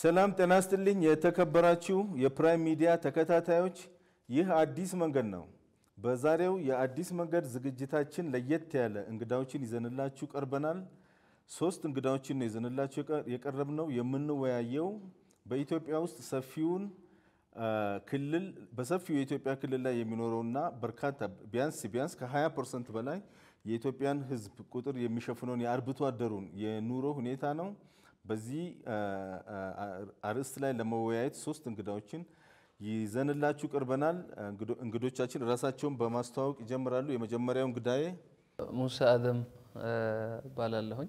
ሰላም ጤና ይስጥልኝ። የተከበራችሁ የፕራይም ሚዲያ ተከታታዮች፣ ይህ አዲስ መንገድ ነው። በዛሬው የአዲስ መንገድ ዝግጅታችን ለየት ያለ እንግዳዎችን ይዘንላችሁ ቀርበናል። ሶስት እንግዳዎችን ነው ይዘንላችሁ የቀረብነው። የምንወያየው በኢትዮጵያ ውስጥ ሰፊውን ክልል በሰፊው የኢትዮጵያ ክልል ላይ የሚኖረውና በርካታ ቢያንስ ቢያንስ ከ20 ፐርሰንት በላይ የኢትዮጵያን ሕዝብ ቁጥር የሚሸፍነውን የአርብቶ አደሩን የኑሮ ሁኔታ ነው። በዚህ አርዕስት ላይ ለመወያየት ሶስት እንግዳዎችን ይዘንላችሁ ቀርበናል። እንግዶቻችን ራሳቸውን በማስተዋወቅ ይጀምራሉ። የመጀመሪያው እንግዳዬ ሙሳ አደም እባላለሁኝ።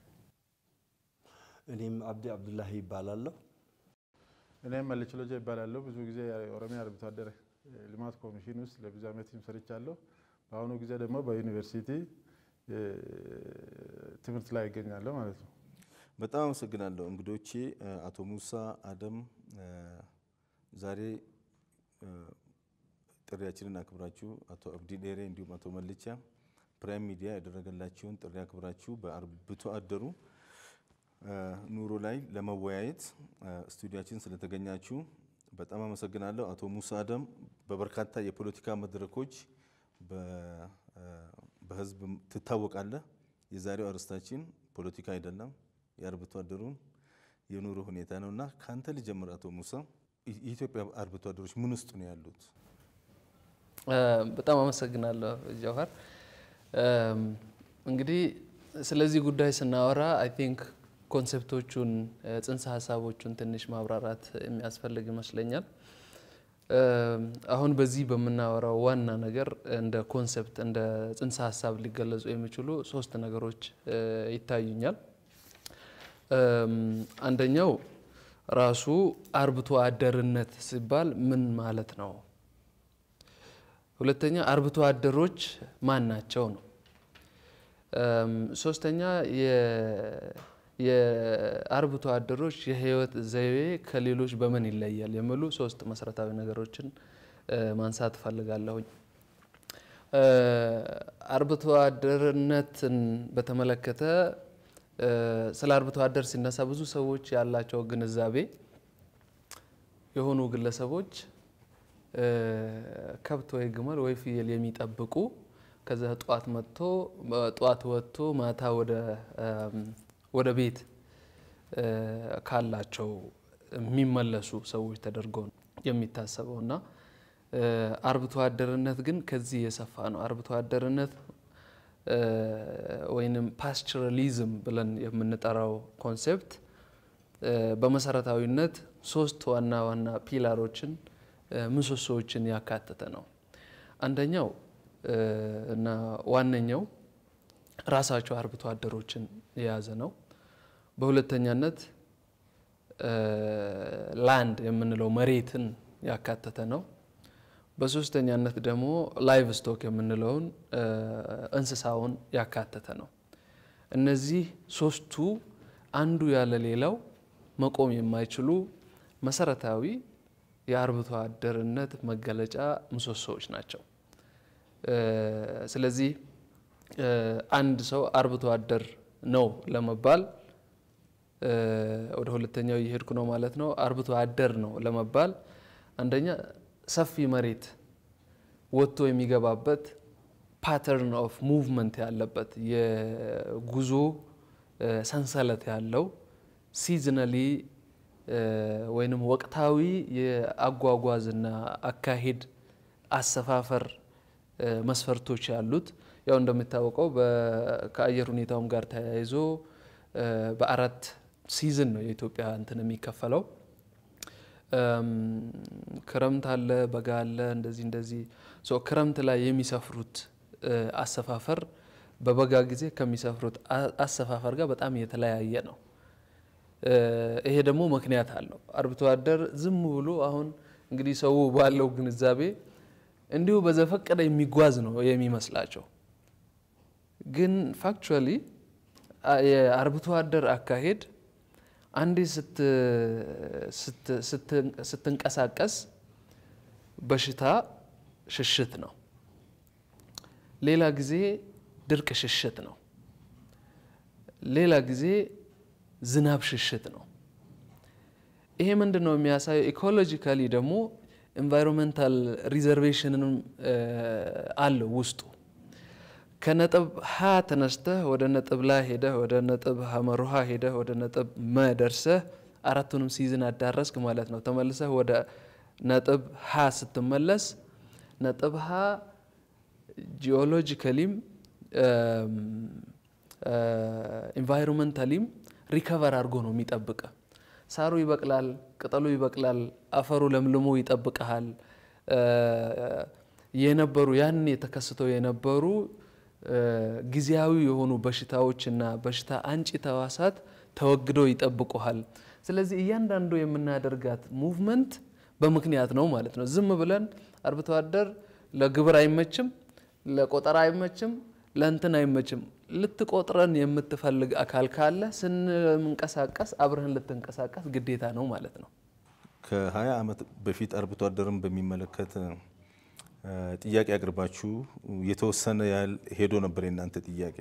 እኔም አብዲ አብዱላሂ ይባላለሁ። እኔም መልች ሎጃ ይባላለሁ። ብዙ ጊዜ የኦሮሚያ አርብቶ አደር ልማት ኮሚሽን ውስጥ ለብዙ ዓመትም ሰርቻለሁ። በአሁኑ ጊዜ ደግሞ በዩኒቨርሲቲ ትምህርት ላይ ይገኛለሁ ማለት ነው። በጣም አመሰግናለሁ እንግዶቼ አቶ ሙሳ አደም ዛሬ ጥሪያችንን አክብራችሁ አቶ አብዲ ዴሬ እንዲሁም አቶ መልቻ ፕራይም ሚዲያ ያደረገላችሁን ጥሪ አክብራችሁ በአርብቶ አደሩ ኑሮ ላይ ለመወያየት ስቱዲያችን ስለተገኛችሁ በጣም አመሰግናለሁ። አቶ ሙሳ አደም በበርካታ የፖለቲካ መድረኮች በህዝብ ትታወቃለህ። የዛሬው አርዕስታችን ፖለቲካ አይደለም፣ የአርብቶ አደሩን የኑሮ ሁኔታ ነው እና ከአንተ ልጀምር። አቶ ሙሳ የኢትዮጵያ አርብቶ አደሮች ምን ውስጥ ነው ያሉት? በጣም አመሰግናለሁ ጀውሀር። እንግዲህ ስለዚህ ጉዳይ ስናወራ አይ ቲንክ ኮንሴፕቶቹን ጽንሰ ሀሳቦቹን ትንሽ ማብራራት የሚያስፈልግ ይመስለኛል። አሁን በዚህ በምናወራው ዋና ነገር እንደ ኮንሴፕት እንደ ጽንሰ ሀሳብ ሊገለጹ የሚችሉ ሶስት ነገሮች ይታዩኛል። አንደኛው ራሱ አርብቶ አደርነት ሲባል ምን ማለት ነው? ሁለተኛ አርብቶ አደሮች ማን ናቸው ነው። ሶስተኛ የአርብቶ አደሮች የህይወት ዘይቤ ከሌሎች በምን ይለያል የሚሉ ሶስት መሰረታዊ ነገሮችን ማንሳት እፈልጋለሁኝ። አርብቶ አደርነትን በተመለከተ ስለ አርብቶ አደር ሲነሳ ብዙ ሰዎች ያላቸው ግንዛቤ የሆኑ ግለሰቦች ከብት ወይ ግመል ወይ ፍየል የሚጠብቁ ከዛ ጠዋት መጥቶ ጠዋት ወጥቶ ማታ ወደ ቤት ካላቸው የሚመለሱ ሰዎች ተደርጎ ነው የሚታሰበው እና አርብቶ አደርነት ግን ከዚህ የሰፋ ነው። አርብቶ አደርነት ወይንም ፓስቸራሊዝም ብለን የምንጠራው ኮንሴፕት በመሰረታዊነት ሶስት ዋና ዋና ፒላሮችን ምሰሶዎችን ያካተተ ነው። አንደኛው እና ዋነኛው ራሳቸው አርብቶ አደሮችን የያዘ ነው። በሁለተኛነት ላንድ የምንለው መሬትን ያካተተ ነው። በሶስተኛነት ደግሞ ላይቭ ስቶክ የምንለውን እንስሳውን ያካተተ ነው። እነዚህ ሶስቱ አንዱ ያለ ሌላው መቆም የማይችሉ መሰረታዊ የአርብቶ አደርነት መገለጫ ምሰሶዎች ናቸው። ስለዚህ አንድ ሰው አርብቶ አደር ነው ለመባል ወደ ሁለተኛው እየሄድኩ ነው ማለት ነው። አርብቶ አደር ነው ለመባል አንደኛ ሰፊ መሬት ወጥቶ የሚገባበት ፓተርን ኦፍ ሙቭመንት ያለበት የጉዞ ሰንሰለት ያለው ሲዝናሊ ወይንም ወቅታዊ የአጓጓዝና አካሄድ አሰፋፈር መስፈርቶች ያሉት ያው እንደሚታወቀው ከአየር ሁኔታውም ጋር ተያይዞ በአራት ሲዝን ነው የኢትዮጵያ እንትን የሚከፈለው። ክረምት አለ፣ በጋ አለ፣ እንደዚህ እንደዚህ። ክረምት ላይ የሚሰፍሩት አሰፋፈር በበጋ ጊዜ ከሚሰፍሩት አሰፋፈር ጋር በጣም የተለያየ ነው። ይሄ ደግሞ ምክንያት አለው። አርብቶ አደር ዝም ብሎ አሁን እንግዲህ ሰው ባለው ግንዛቤ እንዲሁ በዘፈቀደ የሚጓዝ ነው የሚመስላቸው። ግን ፋክቹዋሊ የአርብቶ አደር አካሄድ አንዴ ስትንቀሳቀስ በሽታ ሽሽት ነው። ሌላ ጊዜ ድርቅ ሽሽት ነው። ሌላ ጊዜ ዝናብ ሽሽት ነው። ይሄ ምንድን ነው የሚያሳየው? ኢኮሎጂካሊ ደግሞ ኤንቫይሮንሜንታል ሪዘርቬሽንም አለው ውስጡ። ከነጥብ ሀ ተነስተህ ወደ ነጥብ ላ ሄደህ ወደ ነጥብ ሀመሩሃ ሄደህ ወደ ነጥብ መ ደርሰህ አራቱንም ሲዝን አዳረስክ ማለት ነው። ተመልሰህ ወደ ነጥብ ሀ ስትመለስ ነጥብ ሀ ጂኦሎጂካሊም ኢንቫይሮንመንታሊም ሪከቨር አድርጎ ነው የሚጠብቀ። ሳሩ ይበቅላል፣ ቅጠሉ ይበቅላል፣ አፈሩ ለምልሞ ይጠብቀሃል። የነበሩ ያን የተከስተው የነበሩ ጊዜያዊ የሆኑ በሽታዎችና በሽታ አንጪ ተዋሳት ተወግደው ይጠብቁሃል። ስለዚህ እያንዳንዱ የምናደርጋት ሙቭመንት በምክንያት ነው ማለት ነው። ዝም ብለን አርብቶ አደር ለግብር አይመችም፣ ለቆጠራ አይመችም፣ ለእንትን አይመችም። ልትቆጥረን የምትፈልግ አካል ካለ ስንንቀሳቀስ አብረህን ልትንቀሳቀስ ግዴታ ነው ማለት ነው። ከ20 ዓመት በፊት አርብቶ አደርን በሚመለከት ጥያቄ አቅርባችሁ የተወሰነ ያህል ሄዶ ነበር የእናንተ ጥያቄ።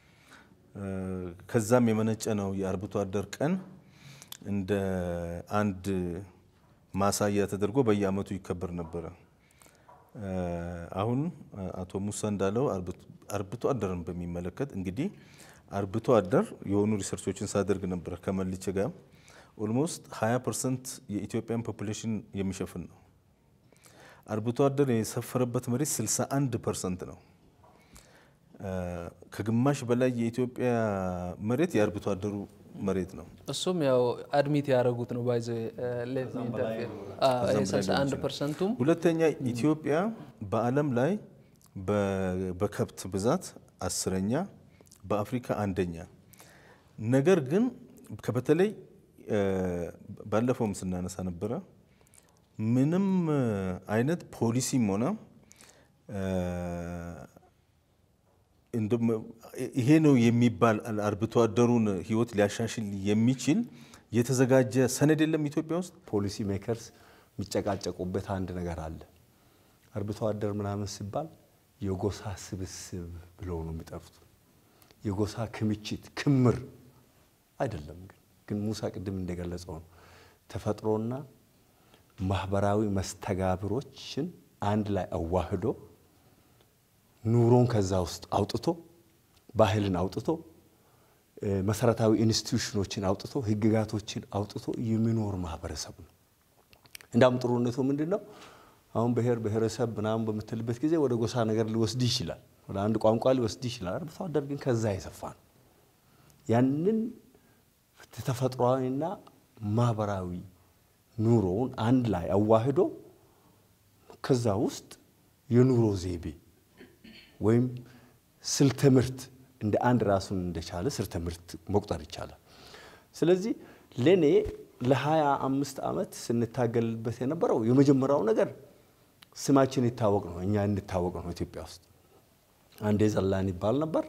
ከዛም የመነጨ ነው የአርብቶ አደር ቀን እንደ አንድ ማሳያ ተደርጎ በየዓመቱ ይከበር ነበረ። አሁን አቶ ሙሳ እንዳለው አርብቶ አደርን በሚመለከት እንግዲህ አርብቶ አደር የሆኑ ሪሰርቾችን ሳደርግ ነበረ ከመልቼ ጋር ኦልሞስት 20 ፐርሰንት የኢትዮጵያን ፖፑሌሽን የሚሸፍን ነው። አርብቶ አደር የሰፈረበት መሬት 61 ፐርሰንት ነው። ከግማሽ በላይ የኢትዮጵያ መሬት የአርብቶ አደሩ መሬት ነው። እሱም ያው አድሚት ያደረጉት ነው ባይዘ 61 ፐርሰንቱም ሁለተኛ ኢትዮጵያ በዓለም ላይ በከብት ብዛት አስረኛ በአፍሪካ አንደኛ። ነገር ግን በተለይ ባለፈውም ስናነሳ ነበረ ምንም አይነት ፖሊሲም ሆነ ይሄ ነው የሚባል አርብቶ አደሩን ሕይወት ሊያሻሽል የሚችል የተዘጋጀ ሰነድ የለም ኢትዮጵያ ውስጥ። ፖሊሲ ሜከርስ የሚጨቃጨቁበት አንድ ነገር አለ። አርብቶ አደር ምናምን ሲባል የጎሳ ስብስብ ብለው ነው የሚጠሩት። የጎሳ ክምችት ክምር አይደለም። ግን ግን ሙሳ ቅድም እንደገለጸው ነው ተፈጥሮና ማህበራዊ መስተጋብሮችን አንድ ላይ አዋህዶ ኑሮን ከዛ ውስጥ አውጥቶ ባህልን አውጥቶ መሰረታዊ ኢንስቲትዩሽኖችን አውጥቶ ህግጋቶችን አውጥቶ የሚኖር ማህበረሰብ ነው። እንዳውም ጥሩነቱ ምንድን ነው? አሁን ብሔር ብሔረሰብ ምናምን በምትልበት ጊዜ ወደ ጎሳ ነገር ሊወስድ ይችላል፣ ወደ አንድ ቋንቋ ሊወስድ ይችላል። አርብቶ አደር ግን ከዛ የሰፋ ነው። ያንን ተፈጥሯዊና ማህበራዊ ኑሮውን አንድ ላይ አዋህዶ ከዛ ውስጥ የኑሮ ዘይቤ ወይም ስልተ ምርት እንደ አንድ ራሱን እንደቻለ ስልተ ምርት መቁጠር ይቻላል። ስለዚህ ለእኔ ለሀያ አምስት ዓመት ስንታገልበት የነበረው የመጀመሪያው ነገር ስማችን ይታወቅ ነው፣ እኛ እንታወቅ ነው። ኢትዮጵያ ውስጥ አንዴ ዘላን ይባል ነበር።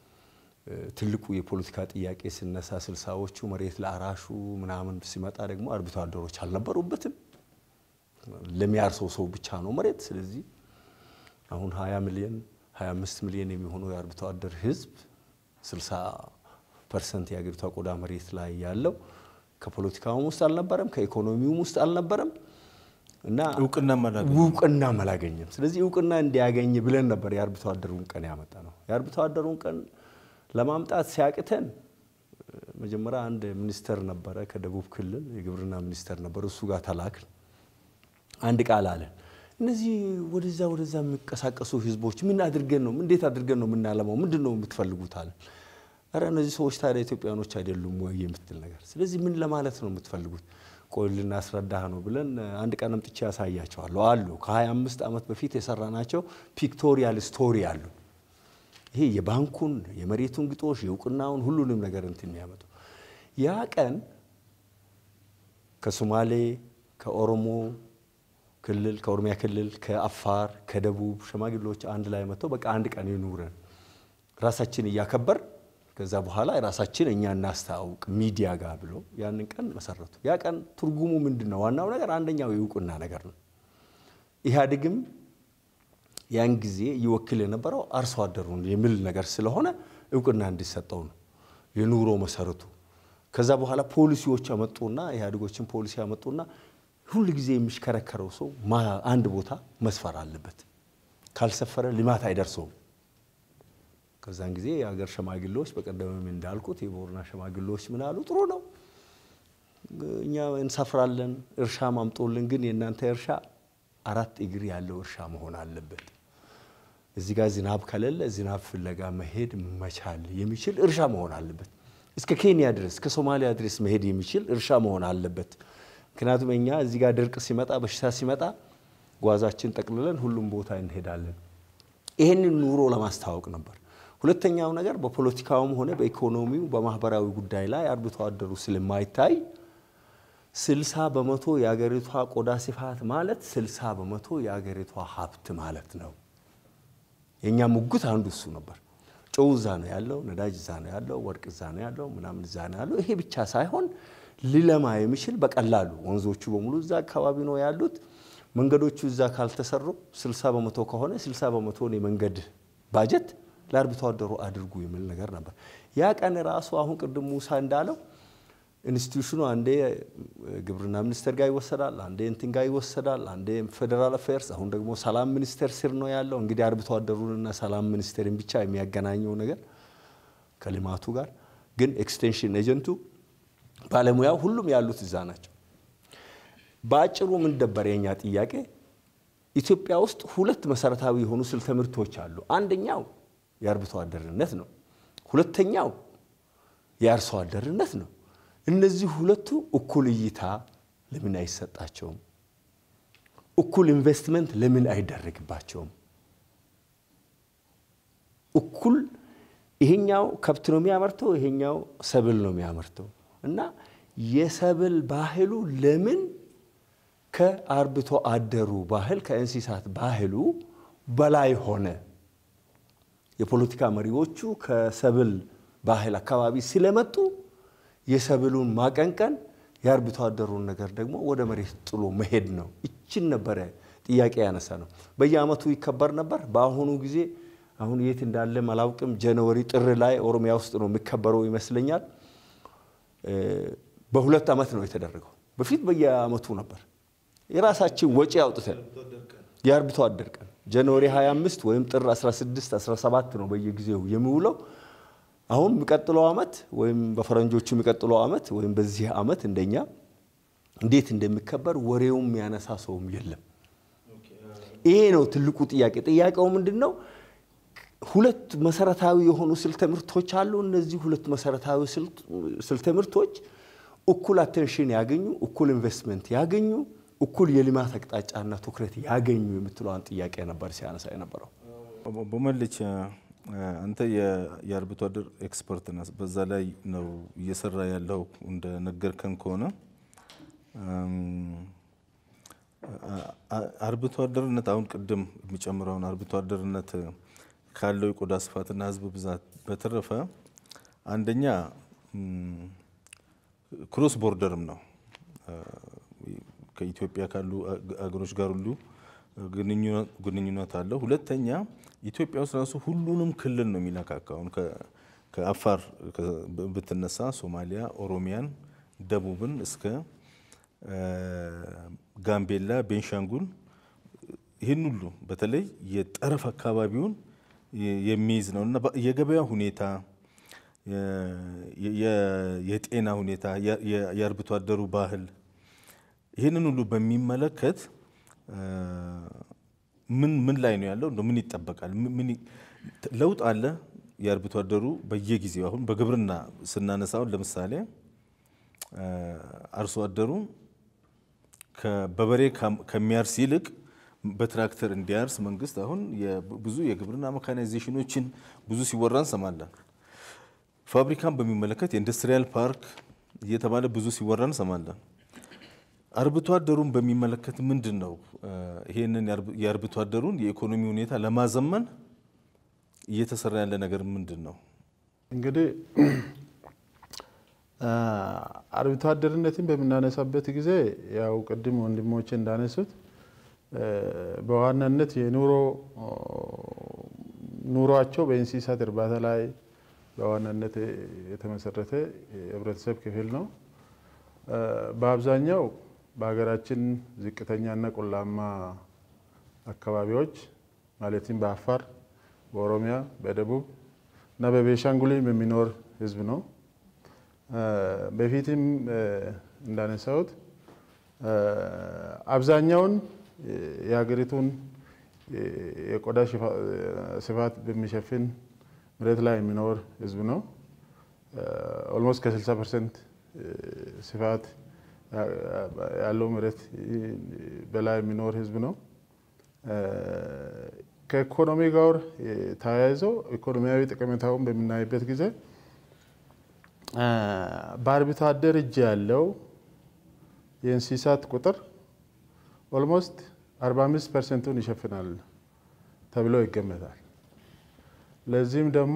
ትልቁ የፖለቲካ ጥያቄ ሲነሳ ስልሳዎቹ መሬት ለአራሹ ምናምን ሲመጣ ደግሞ አርብቶ አደሮች አልነበሩበትም። ለሚያርሰው ሰው ብቻ ነው መሬት። ስለዚህ አሁን 20 ሚሊዮን 25 ሚሊዮን የሚሆነው የአርብቶ አደር ህዝብ 60 ፐርሰንት የአገሪቷ ቆዳ መሬት ላይ ያለው ከፖለቲካውም ውስጥ አልነበረም፣ ከኢኮኖሚውም ውስጥ አልነበረም እና እውቅና እውቅና አላገኘም። ስለዚህ እውቅና እንዲያገኝ ብለን ነበር የአርብቶ አደሩን ቀን ያመጣ ነው። የአርብቶ አደሩን ቀን ለማምጣት ሲያቅተን መጀመሪያ አንድ ሚኒስተር ነበረ ከደቡብ ክልል የግብርና ሚኒስተር ነበር። እሱ ጋር ተላክን። አንድ ቃል አለን። እነዚህ ወደዛ ወደዛ የሚንቀሳቀሱ ህዝቦች ምን አድርገን ነው እንዴት አድርገን ነው የምናለማው? ምንድን ነው የምትፈልጉት አለን። ኧረ እነዚህ ሰዎች ታዲያ ኢትዮጵያኖች አይደሉም ወይ የምትል ነገር። ስለዚህ ምን ለማለት ነው የምትፈልጉት? ቆይ ልናስረዳህ ነው ብለን አንድ ቀን አምጥቼ ያሳያቸዋለሁ አሉ። ከ25 ዓመት በፊት የሰራናቸው ፒክቶሪያል ስቶሪ አሉ። ይሄ የባንኩን የመሬቱን ግጦሽ የእውቅናውን ሁሉንም ነገር እንትን የሚያመጡ ያ ቀን ከሶማሌ ከኦሮሞ ክልል ከኦሮሚያ ክልል ከአፋር ከደቡብ ሽማግሌዎች አንድ ላይ መጥተው በቃ አንድ ቀን ይኑረን ራሳችን እያከበር ከዛ በኋላ ራሳችን እኛ እናስተዋውቅ ሚዲያ ጋር ብሎ ያንን ቀን መሰረቱ። ያ ቀን ትርጉሙ ምንድን ነው? ዋናው ነገር አንደኛው የእውቅና ነገር ነው። ኢህአዴግም ያን ጊዜ ይወክል የነበረው አርሶ አደሩን የሚል ነገር ስለሆነ እውቅና እንዲሰጠው ነው። የኑሮ መሰረቱ ከዛ በኋላ ፖሊሲዎች አመጡና ኢህአዴጎችን ፖሊሲ አመጡና ሁል ጊዜ የሚሽከረከረው ሰው አንድ ቦታ መስፈር አለበት፣ ካልሰፈረ ልማት አይደርሰውም። ከዛን ጊዜ የሀገር ሸማግሌዎች በቀደምም እንዳልኩት የቦርና ሸማግሌዎች ምን አሉ? ጥሩ ነው እኛ እንሰፍራለን፣ እርሻ ማምጦልን፣ ግን የእናንተ እርሻ አራት እግር ያለው እርሻ መሆን አለበት። እዚህ ጋር ዝናብ ከሌለ ዝናብ ፍለጋ መሄድ መቻል የሚችል እርሻ መሆን አለበት። እስከ ኬንያ ድረስ እስከ ሶማሊያ ድረስ መሄድ የሚችል እርሻ መሆን አለበት። ምክንያቱም እኛ እዚህ ጋር ድርቅ ሲመጣ በሽታ ሲመጣ ጓዛችን ጠቅልለን ሁሉም ቦታ እንሄዳለን። ይህንን ኑሮ ለማስተዋወቅ ነበር። ሁለተኛው ነገር በፖለቲካውም ሆነ በኢኮኖሚው በማህበራዊ ጉዳይ ላይ አርብቶ አደሩ ስለማይታይ ስልሳ በመቶ የአገሪቷ ቆዳ ስፋት ማለት ስልሳ በመቶ የአገሪቷ ሀብት ማለት ነው። የእኛ ሙግት አንዱ እሱ ነበር። ጨው እዛ ነው ያለው፣ ነዳጅ እዛ ነው ያለው፣ ወርቅ እዛ ነው ያለው፣ ምናምን እዛ ነው ያለው። ይሄ ብቻ ሳይሆን ሊለማ የሚችል በቀላሉ ወንዞቹ በሙሉ እዛ አካባቢ ነው ያሉት። መንገዶቹ እዛ ካልተሰሩ 60 በመቶ ከሆነ 60 በመቶን የመንገድ ባጀት ለአርብቶ አደሩ አድርጉ የሚል ነገር ነበር። ያ ቀን ራሱ አሁን ቅድም ሙሳ እንዳለው ኢንስቲቱሽኑ አንዴ ግብርና ሚኒስቴር ጋር ይወሰዳል፣ አንዴ እንትን ጋር ይወሰዳል፣ አንዴ ፌዴራል አፌርስ፣ አሁን ደግሞ ሰላም ሚኒስቴር ስር ነው ያለው። እንግዲህ አርብቶ አደሩንና ሰላም ሚኒስቴርን ብቻ የሚያገናኘው ነገር ከልማቱ ጋር ግን ኤክስቴንሽን ኤጀንቱ ባለሙያው ሁሉም ያሉት እዛ ናቸው። በአጭሩ ምን ነበር የኛ ጥያቄ? ኢትዮጵያ ውስጥ ሁለት መሰረታዊ የሆኑ ስልተ ምርቶች አሉ። አንደኛው የአርብቶ አደርነት ነው። ሁለተኛው የአርሶ አደርነት ነው። እነዚህ ሁለቱ እኩል እይታ ለምን አይሰጣቸውም? እኩል ኢንቨስትመንት ለምን አይደረግባቸውም? እኩል ይሄኛው ከብት ነው የሚያመርተው፣ ይሄኛው ሰብል ነው የሚያመርተው እና የሰብል ባህሉ ለምን ከአርብቶ አደሩ ባህል ከእንስሳት ባህሉ በላይ ሆነ? የፖለቲካ መሪዎቹ ከሰብል ባህል አካባቢ ስለመጡ የሰብሉን ማቀንቀን የአርብቶ አደሩን ነገር ደግሞ ወደ መሬት ጥሎ መሄድ ነው። ይችን ነበረ ጥያቄ ያነሳ ነው። በየአመቱ ይከበር ነበር። በአሁኑ ጊዜ አሁን የት እንዳለም አላውቅም። ጃንዋሪ ጥር ላይ ኦሮሚያ ውስጥ ነው የሚከበረው ይመስለኛል። በሁለት ዓመት ነው የተደረገው። በፊት በየአመቱ ነበር። የራሳችን ወጪ አውጥተን የአርብቶ አደር ቀን ጃንዋሪ 25 ወይም ጥር 16 17 ነው በየጊዜው የሚውለው። አሁን የሚቀጥለው ዓመት ወይም በፈረንጆቹ የሚቀጥለው ዓመት ወይም በዚህ ዓመት እንደኛ እንዴት እንደሚከበር ወሬውም የሚያነሳ ሰውም የለም። ይሄ ነው ትልቁ ጥያቄ። ጥያቄው ምንድን ነው? ሁለት መሰረታዊ የሆኑ ስልተ ምርቶች አሉ። እነዚህ ሁለት መሰረታዊ ስልተ ምርቶች እኩል አቴንሽን ያገኙ፣ እኩል ኢንቨስትመንት ያገኙ፣ እኩል የልማት አቅጣጫና ትኩረት ያገኙ የምትለዋን ጥያቄ ነበር ሲያነሳ የነበረው። ቦመልች አንተ የአርብቶ አደር ኤክስፐርት ነህ። በዛ ላይ ነው እየሰራ ያለው እንደነገርከን ከሆነ አርብቶ አደርነት አሁን ቅድም የሚጨምረውን አርብቶ አደርነት ካለው የቆዳ ስፋትና ሕዝብ ብዛት በተረፈ አንደኛ ክሮስ ቦርደርም ነው። ከኢትዮጵያ ካሉ አገሮች ጋር ሁሉ ግንኙነት አለው። ሁለተኛ ኢትዮጵያ ውስጥ ራሱ ሁሉንም ክልል ነው የሚነካካው። አሁን ከአፋር ብትነሳ ሶማሊያ፣ ኦሮሚያን፣ ደቡብን እስከ ጋምቤላ፣ ቤንሻንጉል ይህን ሁሉ በተለይ የጠረፍ አካባቢውን የሚይዝ ነው እና የገበያ ሁኔታ፣ የጤና ሁኔታ፣ የአርብቶ አደሩ ባህል ይህንን ሁሉ በሚመለከት ምን ምን ላይ ነው ያለው? ምን ይጠበቃል? ምን ለውጥ አለ? የአርብቶ አደሩ በየጊዜው አሁን በግብርና ስናነሳውን ለምሳሌ አርሶ አደሩ በበሬ ከሚያርስ ይልቅ በትራክተር እንዲያርስ መንግስት አሁን ብዙ የግብርና መካናይዜሽኖችን ብዙ ሲወራ እንሰማለን። ፋብሪካን በሚመለከት የኢንዱስትሪያል ፓርክ እየተባለ ብዙ ሲወራ እንሰማለን። አርብቶ አደሩን በሚመለከት ምንድን ነው ይሄንን የአርብቶ አደሩን የኢኮኖሚ ሁኔታ ለማዘመን እየተሰራ ያለ ነገር ምንድን ነው? እንግዲህ አርብቶ አደርነትን በምናነሳበት ጊዜ ያው ቅድም ወንድሞቼ እንዳነሱት በዋናነት የኑሮ ኑሯቸው በእንስሳት እርባታ ላይ በዋናነት የተመሰረተ የህብረተሰብ ክፍል ነው። በአብዛኛው በሀገራችን ዝቅተኛና ቆላማ አካባቢዎች ማለትም በአፋር፣ በኦሮሚያ፣ በደቡብ እና በቤሻንጉልም የሚኖር ህዝብ ነው። በፊትም እንዳነሳሁት አብዛኛውን የሀገሪቱን የቆዳ ስፋት በሚሸፍን መሬት ላይ የሚኖር ህዝብ ነው። ኦልሞስት ከ60 ፐርሰንት ስፋት ያለው መሬት በላይ የሚኖር ህዝብ ነው። ከኢኮኖሚ ጋር ተያይዘው ኢኮኖሚያዊ ጠቀሜታውን በምናይበት ጊዜ በአርብቶ አደር እጅ ያለው የእንስሳት ቁጥር ኦልሞስት 45 ፐርሰንቱን ይሸፍናል ተብሎ ይገመታል። ለዚህም ደግሞ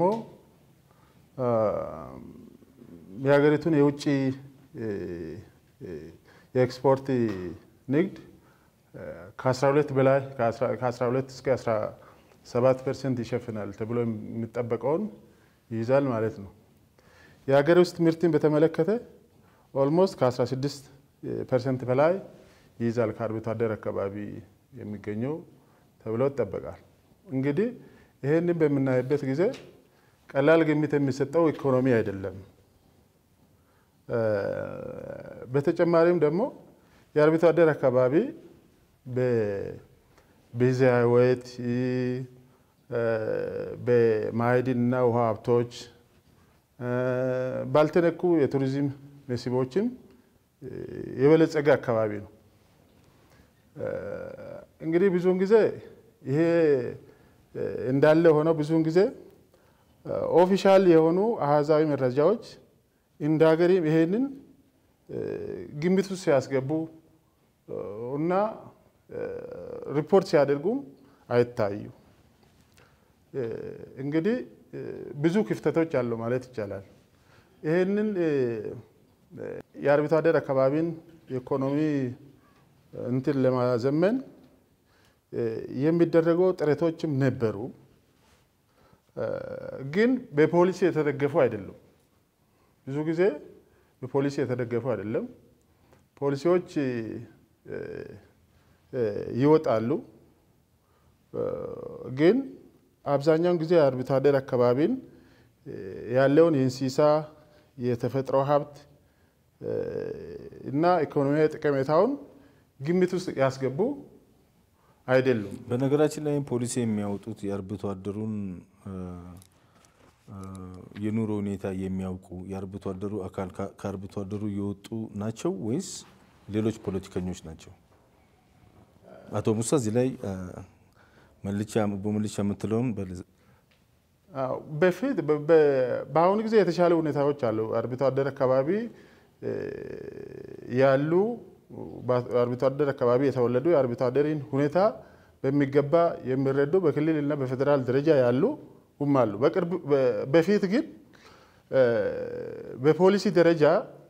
የሀገሪቱን የውጭ የኤክስፖርት ንግድ ከ12 በላይ ከ12 እስከ 17 ፐርሰንት ይሸፍናል ተብሎ የሚጠበቀውን ይይዛል ማለት ነው። የሀገር ውስጥ ምርትን በተመለከተ ኦልሞስት ከ16 ፐርሰንት በላይ ይይዛል ከአርብቶ አደር አካባቢ የሚገኘው ተብሎ ይጠበቃል። እንግዲህ ይህንን በምናይበት ጊዜ ቀላል ግምት የሚሰጠው ኢኮኖሚ አይደለም። በተጨማሪም ደግሞ የአርብቶ አደር አካባቢ በብዝሃ ሕይወት በማዕድን እና ውሃ ሀብቶች ባልተነኩ የቱሪዝም መስህቦችም የበለጸገ አካባቢ ነው። እንግዲህ ብዙውን ጊዜ ይሄ እንዳለ ሆነው ብዙውን ጊዜ ኦፊሻል የሆኑ አሃዛዊ መረጃዎች እንደ ሀገሪም ይሄንን ግምት ውስጥ ሲያስገቡ እና ሪፖርት ሲያደርጉም አይታዩ። እንግዲህ ብዙ ክፍተቶች አሉ ማለት ይቻላል። ይህንን የአርብቶ አደር አካባቢን የኢኮኖሚ እንትን ለማዘመን የሚደረገው ጥረቶችም ነበሩ፣ ግን በፖሊሲ የተደገፉ አይደሉም። ብዙ ጊዜ በፖሊሲ የተደገፉ አይደለም። ፖሊሲዎች ይወጣሉ፣ ግን አብዛኛውን ጊዜ የአርብቶ አደር አካባቢን ያለውን የእንስሳ የተፈጥሮ ሀብት እና ኢኮኖሚያዊ ጠቀሜታውን ግምት ውስጥ ያስገቡ አይደሉም። በነገራችን ላይ ፖሊሲ የሚያወጡት የአርብቶ አደሩን የኑሮ ሁኔታ የሚያውቁ የአርብቶ አደሩ አካል ከአርብቶ አደሩ የወጡ ናቸው ወይስ ሌሎች ፖለቲከኞች ናቸው? አቶ ሙሳ እዚህ ላይ መልቻ በመልቻ የምትለውን በፊት በአሁኑ ጊዜ የተሻለ ሁኔታዎች አሉ። አርብቶ አደር አካባቢ ያሉ አርብቶ አደር አካባቢ የተወለዱ የአርብቶ አደርን ሁኔታ በሚገባ የሚረዱ በክልል እና በፌዴራል ደረጃ ያሉ ሁም አሉ። በፊት ግን በፖሊሲ ደረጃ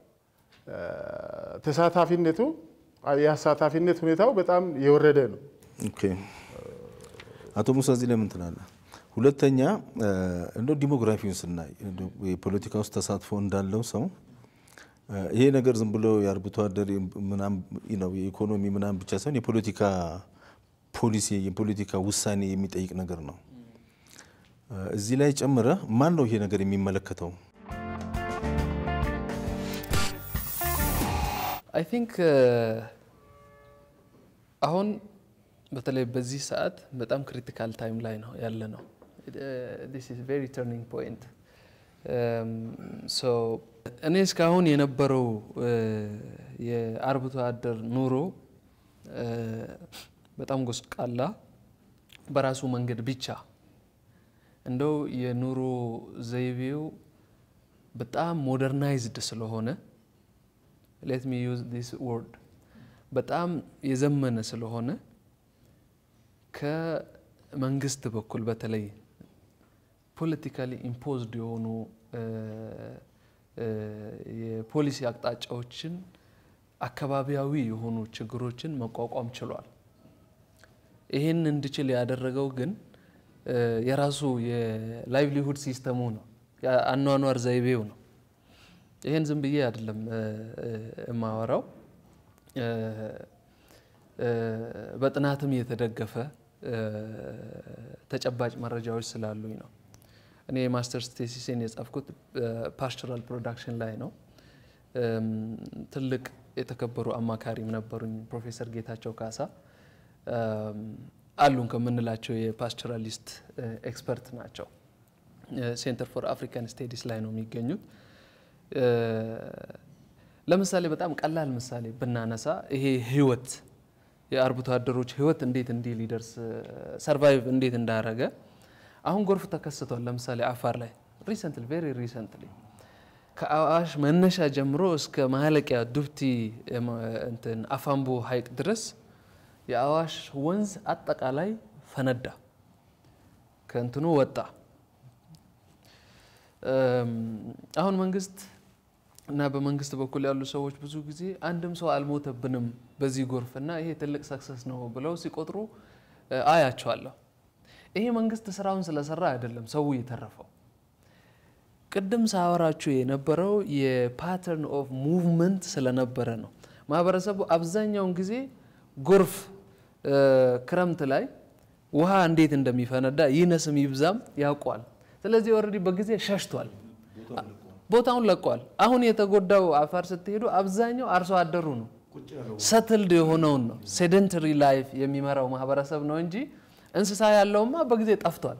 ተሳታፊነቱ የአሳታፊነት ሁኔታው በጣም የወረደ ነው። ኦኬ አቶ ሙሳ እዚህ ለምን ትላለህ? ሁለተኛ እንደው ዲሞግራፊውን ስናይ የፖለቲካ ውስጥ ተሳትፎ እንዳለው ሰው ይሄ ነገር ዝም ብሎ የአርብቶ አደር ነው የኢኮኖሚ ምናምን ብቻ ሳይሆን የፖለቲካ ፖሊሲ የፖለቲካ ውሳኔ የሚጠይቅ ነገር ነው። እዚህ ላይ ጨምረ ማን ነው ይሄ ነገር የሚመለከተው? አይ ቲንክ አሁን በተለይ በዚህ ሰዓት በጣም ክሪቲካል ታይም ላይ ነው ያለ ነው። ዲስ ኢዝ ቬሪ ተርኒንግ ፖይንት። እኔ እስካሁን የነበረው የአርብቶ አደር ኑሮ በጣም ጎስቋላ በራሱ መንገድ ብቻ እንደው የኑሮ ዘይቤው በጣም ሞደርናይዝድ ስለሆነ ሌት ሚ ዩዝ ዲስ ወርድ በጣም የዘመነ ስለሆነ ከመንግስት በኩል በተለይ ፖለቲካሊ ኢምፖዝድ የሆኑ የፖሊሲ አቅጣጫዎችን አካባቢያዊ የሆኑ ችግሮችን መቋቋም ችሏል። ይህን እንዲችል ያደረገው ግን የራሱ የላይቭሊሁድ ሲስተሙ ነው። የአኗኗር ዘይቤው ነው። ይህን ዝም ብዬ አይደለም የማወራው፣ በጥናትም የተደገፈ ተጨባጭ መረጃዎች ስላሉኝ ነው። እኔ የማስተርስ ቴሲሴን የጻፍኩት ፓስቸራል ፕሮዳክሽን ላይ ነው። ትልቅ የተከበሩ አማካሪም ነበሩኝ፣ ፕሮፌሰር ጌታቸው ካሳ አሉን ከምንላቸው የፓስቸራሊስት ኤክስፐርት ናቸው። ሴንተር ፎር አፍሪካን ስቴዲስ ላይ ነው የሚገኙት። ለምሳሌ በጣም ቀላል ምሳሌ ብናነሳ ይሄ ህይወት የአርብቶ አደሮች ህይወት እንዴት እንዲህ ሊደርስ ሰርቫይቭ እንዴት እንዳረገ አሁን ጎርፍ ተከስቷል። ለምሳሌ አፋር ላይ ሪሰንትሊ ቬሪ ሪሰንትሊ ከአዋሽ መነሻ ጀምሮ እስከ ማለቂያ ዱብቲ እንትን አፋምቦ ሀይቅ ድረስ የአዋሽ ወንዝ አጠቃላይ ፈነዳ፣ ከእንትኑ ወጣ። አሁን መንግስት እና በመንግስት በኩል ያሉ ሰዎች ብዙ ጊዜ አንድም ሰው አልሞተብንም በዚህ ጎርፍ እና ይሄ ትልቅ ሰክሰስ ነው ብለው ሲቆጥሩ አያቸዋለሁ። ይሄ መንግስት ስራውን ስለሰራ አይደለም ሰው የተረፈው። ቅድም ሳወራችሁ የነበረው የፓተርን ኦፍ ሙቭመንት ስለነበረ ነው። ማህበረሰቡ አብዛኛውን ጊዜ ጎርፍ ክረምት ላይ ውሃ እንዴት እንደሚፈነዳ ይነስም ይብዛም ያውቋል። ስለዚህ ኦልሬዲ በጊዜ ሸሽቷል፣ ቦታውን ለቋል። አሁን የተጎዳው አፋር ስትሄዱ አብዛኛው አርሶ አደሩ ነው፣ ሰትልድ የሆነውን ነው፣ ሴደንተሪ ላይፍ የሚመራው ማህበረሰብ ነው እንጂ እንስሳ ያለውማ በጊዜ ጠፍቷል።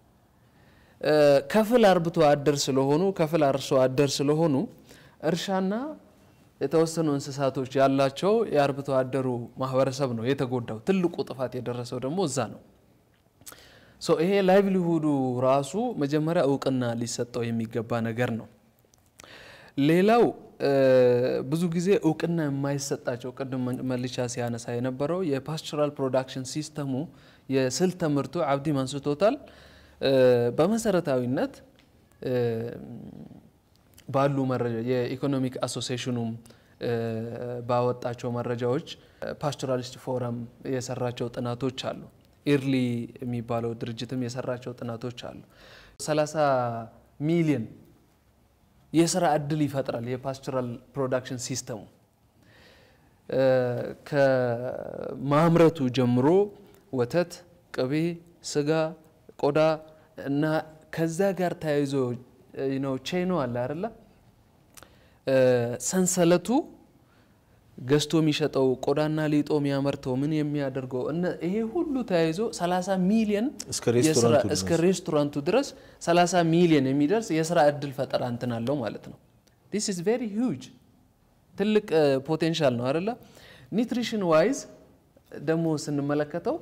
ከፍል አርብቶ አደር ስለሆኑ ከፍል አርሶ አደር ስለሆኑ እርሻና የተወሰኑ እንስሳቶች ያላቸው የአርብቶ አደሩ ማህበረሰብ ነው የተጎዳው። ትልቁ ጥፋት የደረሰው ደግሞ እዛ ነው። ሶ ይሄ ላይቭሊሁዱ ራሱ መጀመሪያ እውቅና ሊሰጠው የሚገባ ነገር ነው። ሌላው ብዙ ጊዜ እውቅና የማይሰጣቸው ቅድም መልሻ ሲያነሳ የነበረው የፓስቸራል ፕሮዳክሽን ሲስተሙ የስልት ትምህርቱ አብዲም አንስቶታል። በመሰረታዊነት ባሉ መረጃ የኢኮኖሚክ አሶሲሽኑም ባወጣቸው መረጃዎች ፓስቶራሊስት ፎረም የሰራቸው ጥናቶች አሉ። ኢርሊ የሚባለው ድርጅትም የሰራቸው ጥናቶች አሉ። 30 ሚሊዮን የስራ እድል ይፈጥራል የፓስቶራል ፕሮዳክሽን ሲስተሙ ከማምረቱ ጀምሮ ወተት፣ ቅቤ፣ ስጋ፣ ቆዳ እና ከዛ ጋር ተያይዞ ነው ቼኖ አለ አይደለ? ሰንሰለቱ ገዝቶ የሚሸጠው ቆዳና ሊጦ የሚያመርተው ምን የሚያደርገው ይሄ ሁሉ ተያይዞ 30 ሚሊዮን እስከ ሬስቶራንቱ ድረስ 30 ሚሊዮን የሚደርስ የስራ እድል ፈጠራ እንትን አለው ማለት ነው። ዲስ ኢዝ ቬሪ ሂውጅ ትልቅ ፖቴንሻል ነው አይደለ? ኒትሪሽን ዋይዝ ደግሞ ስንመለከተው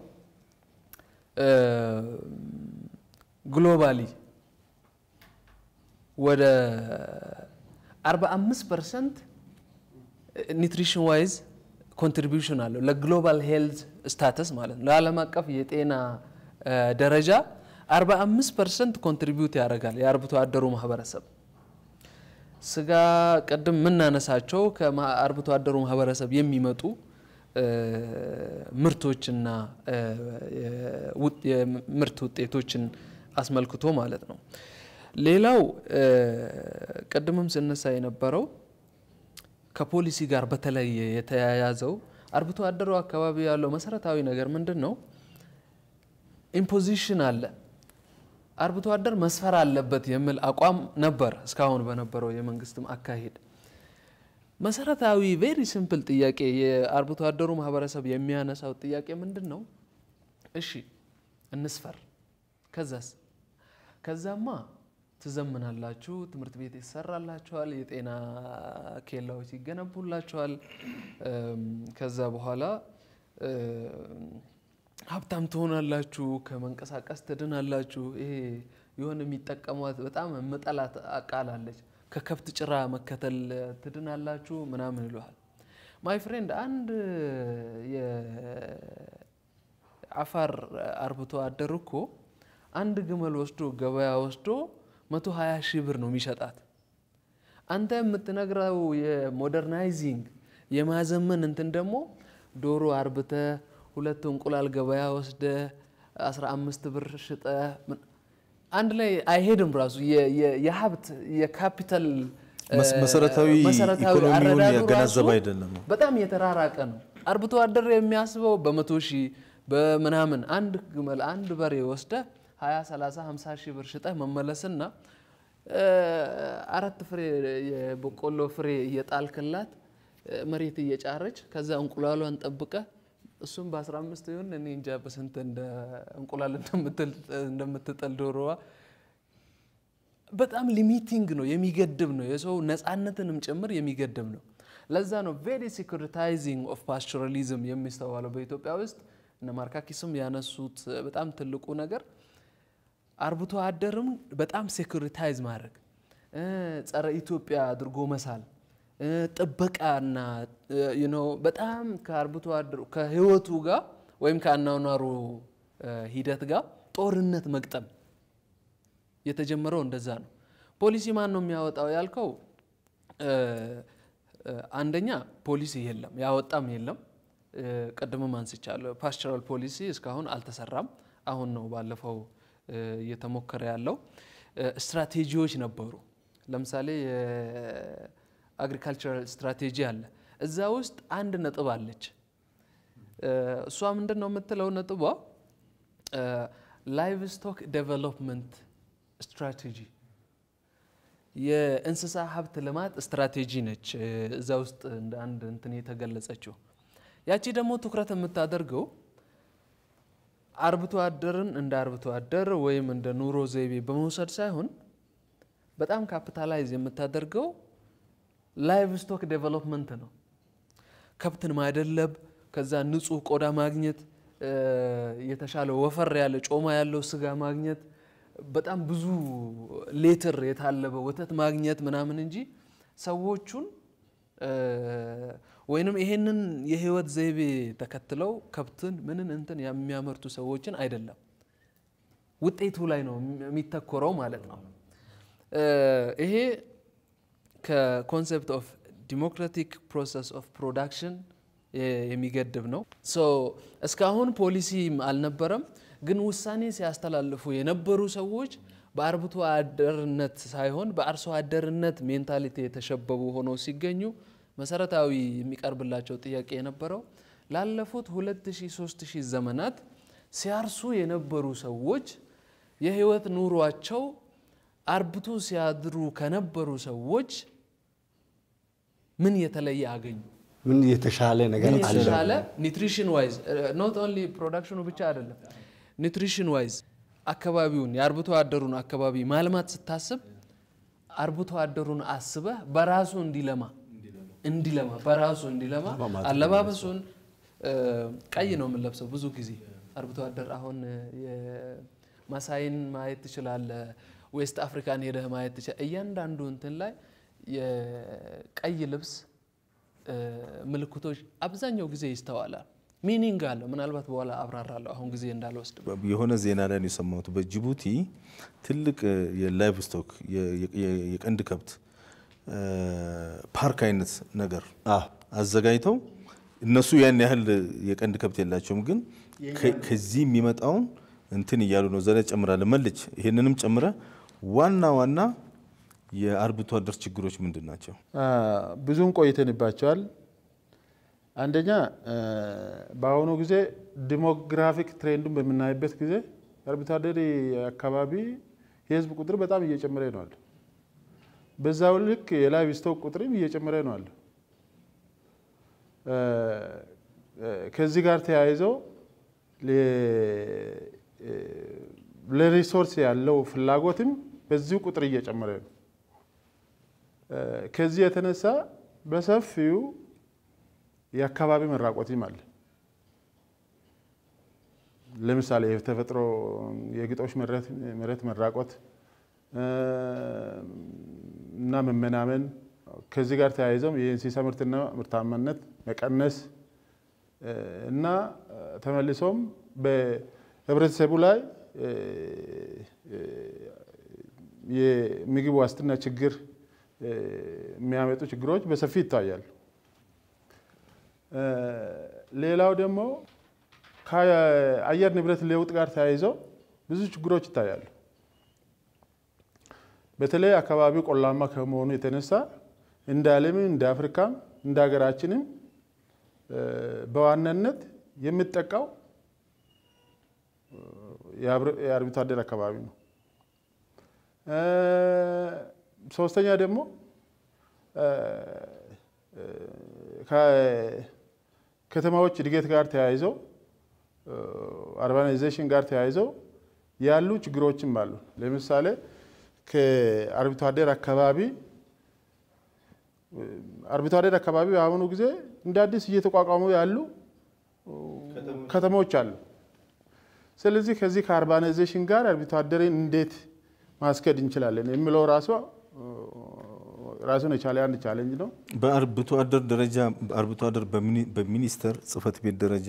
ግሎባሊ ወደ 45 ፐርሰንት ኒትሪሽን ዋይዝ ኮንትሪቢዩሽን አለው ለግሎባል ሄልዝ ስታተስ ማለት ነው። ለዓለም አቀፍ የጤና ደረጃ 45 ፐርሰንት ኮንትሪቢዩት ያደርጋል የአርብቶ አደሩ ማህበረሰብ። ስጋ ቅድም የምናነሳቸው ከአርብቶ አደሩ ማህበረሰብ የሚመጡ ምርቶችና የምርት ውጤቶችን አስመልክቶ ማለት ነው። ሌላው ቅድምም ስነሳ የነበረው ከፖሊሲ ጋር በተለየ የተያያዘው አርብቶ አደሩ አካባቢ ያለው መሰረታዊ ነገር ምንድን ነው? ኢምፖዚሽን አለ። አርብቶ አደር መስፈር አለበት የሚል አቋም ነበር እስካሁን በነበረው የመንግስትም አካሄድ። መሰረታዊ ቬሪ ሲምፕል ጥያቄ የአርብቶ አደሩ ማህበረሰብ የሚያነሳው ጥያቄ ምንድን ነው? እሺ እንስፈር፣ ከዛስ? ከዛማ ትዘምናላችሁ፣ ትምህርት ቤት ይሰራላችኋል፣ የጤና ኬላዎች ይገነቡላችኋል። ከዛ በኋላ ሀብታም ትሆናላችሁ፣ ከመንቀሳቀስ ትድናላችሁ። ይሄ የሆነ የሚጠቀሟት በጣም ምጠላት ቃል አለች፣ ከከብት ጭራ መከተል ትድናላችሁ ምናምን ይለዋል። ማይ ፍሬንድ አንድ የአፋር አርብቶ አደር እኮ አንድ ግመል ወስዶ ገበያ ወስዶ መቶ ሀያ ሺህ ብር ነው የሚሸጣት። አንተ የምትነግረው የሞደርናይዚንግ የማዘመን እንትን ደግሞ ዶሮ አርብተ ሁለት እንቁላል ገበያ ወስደ 15 ብር ሽጠ አንድ ላይ አይሄድም። ራሱ የ- የ- የሀብት የካፒታል መስ- እ፣ መሰረታዊ መሰረታዊ ኢኮኖሚውን አረዳዱ ያገናዘበ ራሱ አይደለም። በጣም የተራራቀ ነው። አርብቶ አደር የሚያስበው በመቶ ሺህ በምናምን አንድ ግመል አንድ በሬ ወስደ 20 30 50 ሺህ ብር ሽጠህ መመለስና እ፣ አራት ፍሬ የበቆሎ ፍሬ እየጣልክላት እ፣ መሬት እየጫረች ከዛ እንቁላሏን ጠብቀ እሱም በ15 ይሁን እኔ እንጃ በስንት እንደ እንቁላል እንደምትል- እንደምትጥል ዶሮዋ በጣም ሊሚቲንግ ነው፣ የሚገድብ ነው። የሰው ነፃነትንም ጭምር የሚገድብ ነው። ለዛ ነው ቬሪ ሴኩሪታይዚንግ ኦፍ ፓስቸራሊዝም የሚስተዋለው በኢትዮጵያ ውስጥ። እነ ማርካኪስም ያነሱት በጣም ትልቁ ነገር አርብቶ አደርም በጣም ሴኩሪታይዝ ማድረግ እ፣ ጸረ ኢትዮጵያ አድርጎ መሳል እ፣ ጥበቃና እ፣ you know በጣም ከአርብቶ አደሩ ከህይወቱ ጋር ወይም ከአኗኗሩ እ፣ ሂደት ጋር ጦርነት መግጠም የተጀመረው እንደዛ ነው። ፖሊሲ ማን ነው የሚያወጣው ያልከው፣ እ፣ እ፣ አንደኛ ፖሊሲ የለም ያወጣም የለም። እ፣ ቅድምም አንስቻለሁ። ፓስቸራል ፖሊሲ እስካሁን አልተሰራም። አሁን ነው ባለፈው እ፣ እየተሞከረ ያለው። እ፣ ስትራቴጂዎች ነበሩ። ለምሳሌ የአግሪካልቸራል ስትራቴጂ አለ። እዛ ውስጥ አንድ ነጥብ አለች። እ፣ እሷ ምንድን ነው የምትለው ነጥቧ ላይቭ ስቶክ ዴቨሎፕመንት ስትራቴጂ የእንስሳ ሀብት ልማት ስትራቴጂ ነች። እ፣ እዛ ውስጥ እንደ አንድ እንትን የተገለጸችው ያቺ ደግሞ ትኩረት የምታደርገው አርብቶ አደርን እንደ አርብቶ አደር ወይም እንደ ኑሮ ዘይቤ በመውሰድ ሳይሆን በጣም ካፒታላይዝ የምታደርገው ላይቭ ስቶክ ዴቨሎፕመንት ነው። ከብትን ማደለብ፣ ከዛ ንጹህ ቆዳ ማግኘት፣ እ፣ የተሻለ ወፈር ያለ ጮማ ያለው ስጋ ማግኘት፣ በጣም ብዙ ሌትር የታለበ ወተት ማግኘት ምናምን እንጂ ሰዎቹን እ፣ ወይንም ይሄንን የህይወት ዘይቤ ተከትለው ከብትን ምንን እንትን የሚያመርቱ ሰዎችን አይደለም። ውጤቱ ላይ ነው የሚተኮረው ማለት ነው። እ፣ ይሄ ከኮንሴፕት ኦፍ ዲሞክራቲክ ፕሮሰስ ኦፍ ፕሮዳክሽን የሚገድብ ነው። ሶ እስካሁን ፖሊሲም አልነበረም፣ ግን ውሳኔ ሲያስተላልፉ የነበሩ ሰዎች በአርብቶ አደርነት ሳይሆን በአርሶ አደርነት ሜንታሊቲ የተሸበቡ ሆነው ሲገኙ መሰረታዊ የሚቀርብላቸው ጥያቄ የነበረው ላለፉት 2000 3000 ዘመናት ሲያርሱ የነበሩ ሰዎች የህይወት ኑሯቸው አርብቶ ሲያድሩ ከነበሩ ሰዎች ምን የተለየ አገኙ? ምን የተሻለ ነገር ምን አለ? የተሻለ ኒትሪሽን ዋይዝ ኖት ኦንሊ ፕሮዳክሽኑ ብቻ አይደለም፣ ኒትሪሽን ዋይዝ አካባቢውን የአርብቶ አደሩን አካባቢ ማልማት ስታስብ አርብቶ አደሩን አስበህ በራሱ እንዲለማ እንዲለማ በራሱ እንዲለማ አለባበሱን እ፣ ቀይ ነው የምንለብሰው ብዙ ጊዜ አርብቶ አደር አሁን የማሳይን ማየት ትችላለህ። ዌስት አፍሪካን ሄደህ ማየት ትችላለህ። እያንዳንዱ እንትን ላይ የቀይ ልብስ እ፣ ምልክቶች አብዛኛው ጊዜ ይስተዋላል። ሚኒንግ አለው። ምናልባት በኋላ አብራራለሁ። አሁን ጊዜ እንዳልወስድ የሆነ ዜና ላይ ነው የሰማሁት። በጅቡቲ ትልቅ የላይቭ ስቶክ የቀንድ ከብት እ፣ ፓርክ አይነት ነገር አዎ። አዘጋጅተው እነሱ ያን ያህል የቀንድ ከብት የላቸውም፣ ግን ከ- ከዚህ የሚመጣውን እንትን እያሉ ነው። ዘላ ጨምራለ መልች ይሄንንም ጨምረ ዋና ዋና የአርብቶ አደር ችግሮች ምንድን ናቸው? አ፣ ብዙም ቆይተንባቸዋል። አንደኛ አ፣ በአሁኑ ጊዜ ዲሞግራፊክ ትሬንዱን በምናይበት ጊዜ የአርብቶ አደር አካባቢ የህዝብ ቁጥር በጣም እየጨመረ ነው አለ። በዛው ልክ የላይቭ ስቶክ ቁጥርም እየጨመረ ነው አለ። አ፣ አ፣ ከዚህ ጋር ተያይዘው ለ- ለሪሶርስ ያለው ፍላጎትም በዚሁ ቁጥር እየጨመረ ነው። ከዚህ የተነሳ በሰፊው የአካባቢ መራቆትም አለ። ለምሳሌ የተፈጥሮ የግጦሽ መሬት መሬት መራቆት እ፣ እና መመናመን ከዚህ ጋር ተያይዘው የእንስሳ ምርትና ምርታማነት መቀነስ እ፣ እና ተመልሶም በህብረተሰቡ ላይ እ፣ እ፣ የምግብ ዋስትና ችግር እ፣ የሚያመጡ ችግሮች በሰፊ ይታያሉ። እ፣ ሌላው ደግሞ ከአየር ንብረት ለውጥ ጋር ተያይዘው ብዙ ችግሮች ይታያሉ። በተለይ አካባቢው ቆላማ ከመሆኑ የተነሳ እንደ ዓለምም እንደ አፍሪካም እንደ ሀገራችንም በዋናነት የሚጠቃው የአርብቶ አደር አካባቢ ነው። ሶስተኛ ደግሞ ከከተማዎች እድገት ጋር ተያይዘው አርባናይዜሽን ጋር ተያይዘው ያሉ ችግሮችም አሉ። ለምሳሌ ከአርብቶ አደር አካባቢ አርብቶ አደር አካባቢ በአሁኑ ጊዜ እንደ አዲስ እየተቋቋሙ ያሉ ከተሞች አሉ። ስለዚህ ከዚህ ከአርባናይዜሽን ጋር አርብቶ አደርን እንዴት ማስከድ እንችላለን የሚለው ራሱ ራሱን የቻለ አንድ ቻሌንጅ ነው። በአርብቶ አደር ደረጃ አርብቶ አደር በሚኒስቴር ጽሕፈት ቤት ደረጃ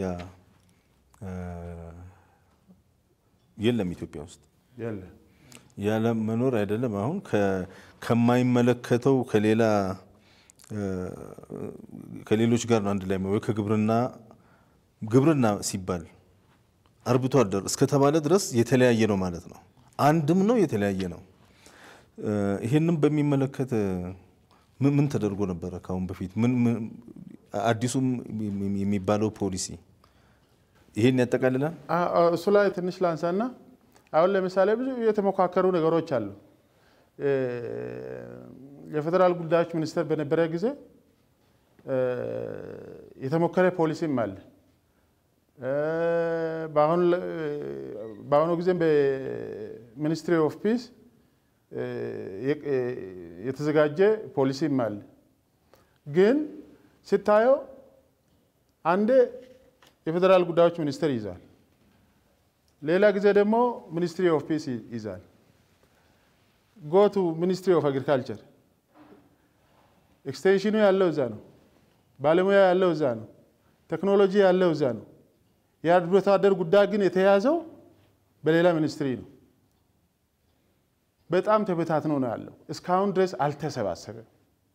የለም ኢትዮጵያ ውስጥ ያለ ያለ መኖር አይደለም። አሁን ከማይመለከተው ከሌላ ከሌሎች ጋር ነው አንድ ላይ ወይ ከግብርና ግብርና ሲባል አርብቶ አደር እስከተባለ ድረስ የተለያየ ነው ማለት ነው። አንድም ነው የተለያየ ነው። ይህንም በሚመለከት ምን ተደርጎ ነበረ ከአሁን በፊት? አዲሱም የሚባለው ፖሊሲ ይሄን ያጠቃልላል። እሱ ላይ ትንሽ ላንሳና አሁን ለምሳሌ ብዙ የተሞካከሩ ነገሮች አሉ። የፌዴራል ጉዳዮች ሚኒስቴር በነበረ ጊዜ የተሞከረ ፖሊሲም አለ። በአሁኑ ጊዜም በሚኒስትሪ ኦፍ ፒስ የተዘጋጀ ፖሊሲም አለ። ግን ስታየው አንዴ የፌዴራል ጉዳዮች ሚኒስቴር ይዛል፣ ሌላ ጊዜ ደግሞ ሚኒስትሪ ኦፍ ፒስ ይዛል። ጎቱ ሚኒስትሪ ኦፍ አግሪካልቸር ኤክስቴንሽኑ ያለው እዛ ነው። ባለሙያ ያለው እዛ ነው። ቴክኖሎጂ ያለው እዛ ነው። የአርብቶ አደር ጉዳይ ግን የተያዘው በሌላ ሚኒስትሪ ነው። በጣም ተበታትኖ ነው ያለው። እስካሁን ድረስ አልተሰባሰበም።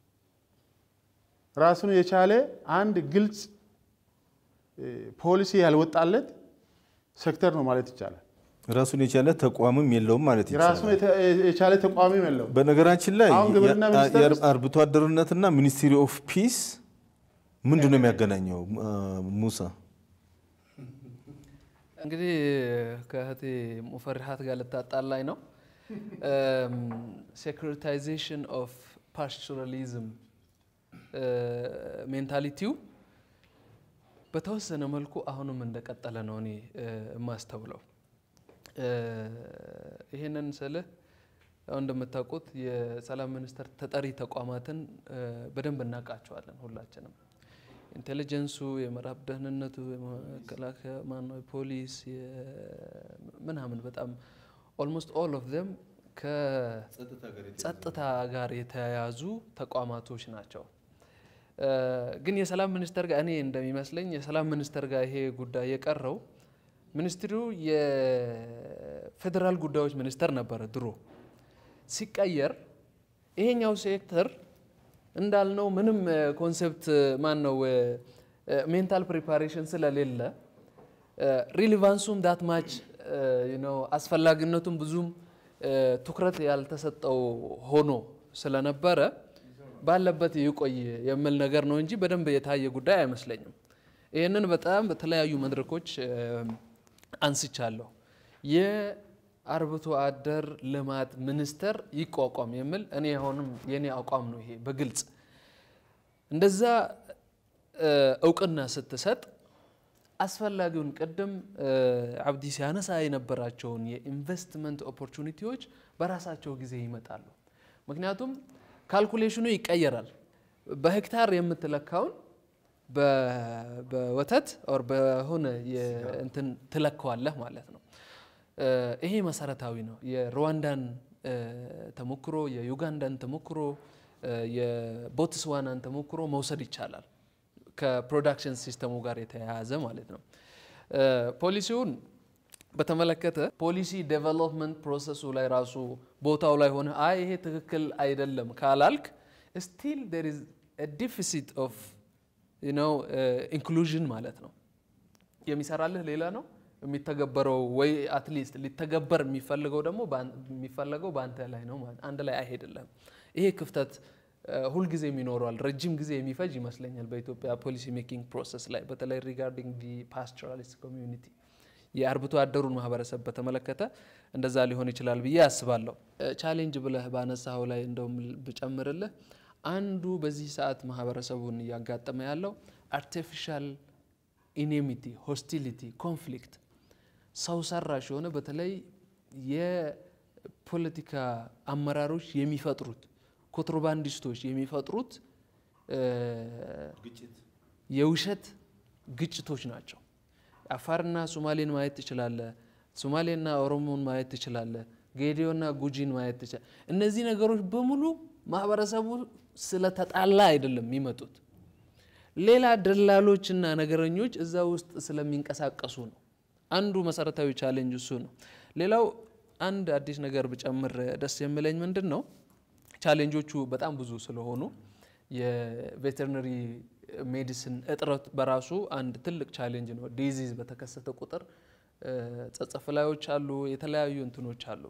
ራሱን የቻለ አንድ ግልጽ ፖሊሲ ያልወጣለት ሴክተር ነው ማለት ይቻላል። ራሱን የቻለ ተቋምም የለውም ማለት ራሱን ይቻላል። የቻለ ተቋሚም የለውም። በነገራችን ላይ አሁን ግብርና ሚኒስቴር ውስጥ- አርብቶ አደርነትና ሚኒስትሪ ኦፍ ፒስ ምንድን ነው የሚያገናኘው? ሙሳ እንግዲህ ከእህቴ ሙፈሪሃት ጋር ልታጣላኝ ነው። ሴኩሪታይዜሽን ኦፍ ፓስቹራሊዝም ሜንታሊቲው በተወሰነ መልኩ አሁንም እንደቀጠለ ነው እኔ የማስተውለው። ይህንን ስልህ ያው እንደምታውቁት የሰላም ሚኒስቴር ተጠሪ ተቋማትን በደንብ እናውቃቸዋለን ሁላችንም። ኢንቴሊጀንሱ፣ የምዕራብ ደህንነቱ፣ የመከላከያ ማነው፣ የፖሊስ ምናምን በጣም ኦልሞስት ኦል ኦፍ ዘም ከጸጥታ ጋር የተያያዙ ተቋማቶች ናቸው። ግን የሰላም ሚኒስቴር ጋር እኔ እንደሚመስለኝ የሰላም ሚኒስቴር ጋር ይሄ ጉዳይ የቀረው ሚኒስትሪው የፌዴራል ጉዳዮች ሚኒስቴር ነበረ ድሮ። ሲቀየር ይሄኛው ሴክተር እንዳልነው ምንም ኮንሴፕት ማን ነው ሜንታል ፕሪፓሬሽን ስለሌለ ሪሊቫንሱም ዳት ማች አስፈላጊነቱም ብዙም ትኩረት ያልተሰጠው ሆኖ ስለነበረ ባለበት ይቆይ የሚል ነገር ነው እንጂ በደንብ የታየ ጉዳይ አይመስለኝም። ይህንን በጣም በተለያዩ መድረኮች አንስቻለሁ። የአርብቶ አደር ልማት ሚኒስቴር ይቋቋም የሚል እኔ አሁንም የኔ አቋም ነው። ይሄ በግልጽ እንደዛ እውቅና ስትሰጥ አስፈላጊውን ቅድም አብዲ ሲያነሳ የነበራቸውን የኢንቨስትመንት ኦፖርቹኒቲዎች በራሳቸው ጊዜ ይመጣሉ። ምክንያቱም ካልኩሌሽኑ ይቀየራል። በሄክታር የምትለካውን በወተት ኦር በሆነ እንትን ትለካዋለህ ማለት ነው። ይሄ መሰረታዊ ነው። የሩዋንዳን ተሞክሮ፣ የዩጋንዳን ተሞክሮ፣ የቦትስዋናን ተሞክሮ መውሰድ ይቻላል። ከፕሮዳክሽን ሲስተሙ ጋር የተያያዘ ማለት ነው። ፖሊሲውን በተመለከተ ፖሊሲ ዴቨሎፕመንት ፕሮሰሱ ላይ ራሱ ቦታው ላይ ሆነ አይ ይሄ ትክክል አይደለም ካላልክ ስቲል ዴር ኢዝ ዲፊሲት ኦፍ ኢንክሉዥን ማለት ነው። የሚሰራልህ ሌላ ነው፣ የሚተገበረው ወይ አትሊስት ሊተገበር የሚፈልገው ደግሞ በአን- የሚፈለገው በአንተ ላይ ነው ማለት አንድ ላይ አይሄድልም። ይሄ ክፍተት እ፣ ሁልጊዜም ይኖረዋል። ረጅም ጊዜ የሚፈጅ ይመስለኛል በኢትዮጵያ ፖሊሲ ሜኪንግ ፕሮሰስ ላይ በተለይ ሪጋርዲንግ ዲ ፓስቶራሊስት ኮሚዩኒቲ የአርብቶ አደሩን ማህበረሰብ በተመለከተ እንደዛ ሊሆን ይችላል ብዬ አስባለሁ። ቻሌንጅ ብለህ ባነሳው ላይ እንደውም ብጨምርልህ አንዱ በዚህ ሰዓት ማህበረሰቡን እያጋጠመ ያለው አርቲፊሻል ኢኔሚቲ፣ ሆስቲሊቲ፣ ኮንፍሊክት ሰው ሰራሽ የሆነ በተለይ የፖለቲካ አመራሮች የሚፈጥሩት ኮንትሮባንዲስቶች የሚፈጥሩት እ፣ የውሸት ግጭቶች ናቸው። አፋርና ሶማሌን ማየት ትችላለህ። ሶማሌና ኦሮሞን ማየት ትችላለህ። ጌዲዮና ጉጂን ማየት ትችላለህ። እነዚህ ነገሮች በሙሉ ማህበረሰቡ ስለተጣላ አይደለም የሚመጡት ሌላ ደላሎችና ነገረኞች እዛ ውስጥ ስለሚንቀሳቀሱ ነው። አንዱ መሰረታዊ ቻሌንጅ እሱ ነው። ሌላው አንድ አዲስ ነገር ብጨምር ደስ የሚለኝ ምንድን ነው ቻሌንጆቹ በጣም ብዙ ስለሆኑ የቬተርነሪ ሜዲሲን እጥረት በራሱ አንድ ትልቅ ቻሌንጅ ነው። ዲዚዝ በተከሰተ ቁጥር እ፣ ጸጸፍላዮች አሉ፣ የተለያዩ እንትኖች አሉ።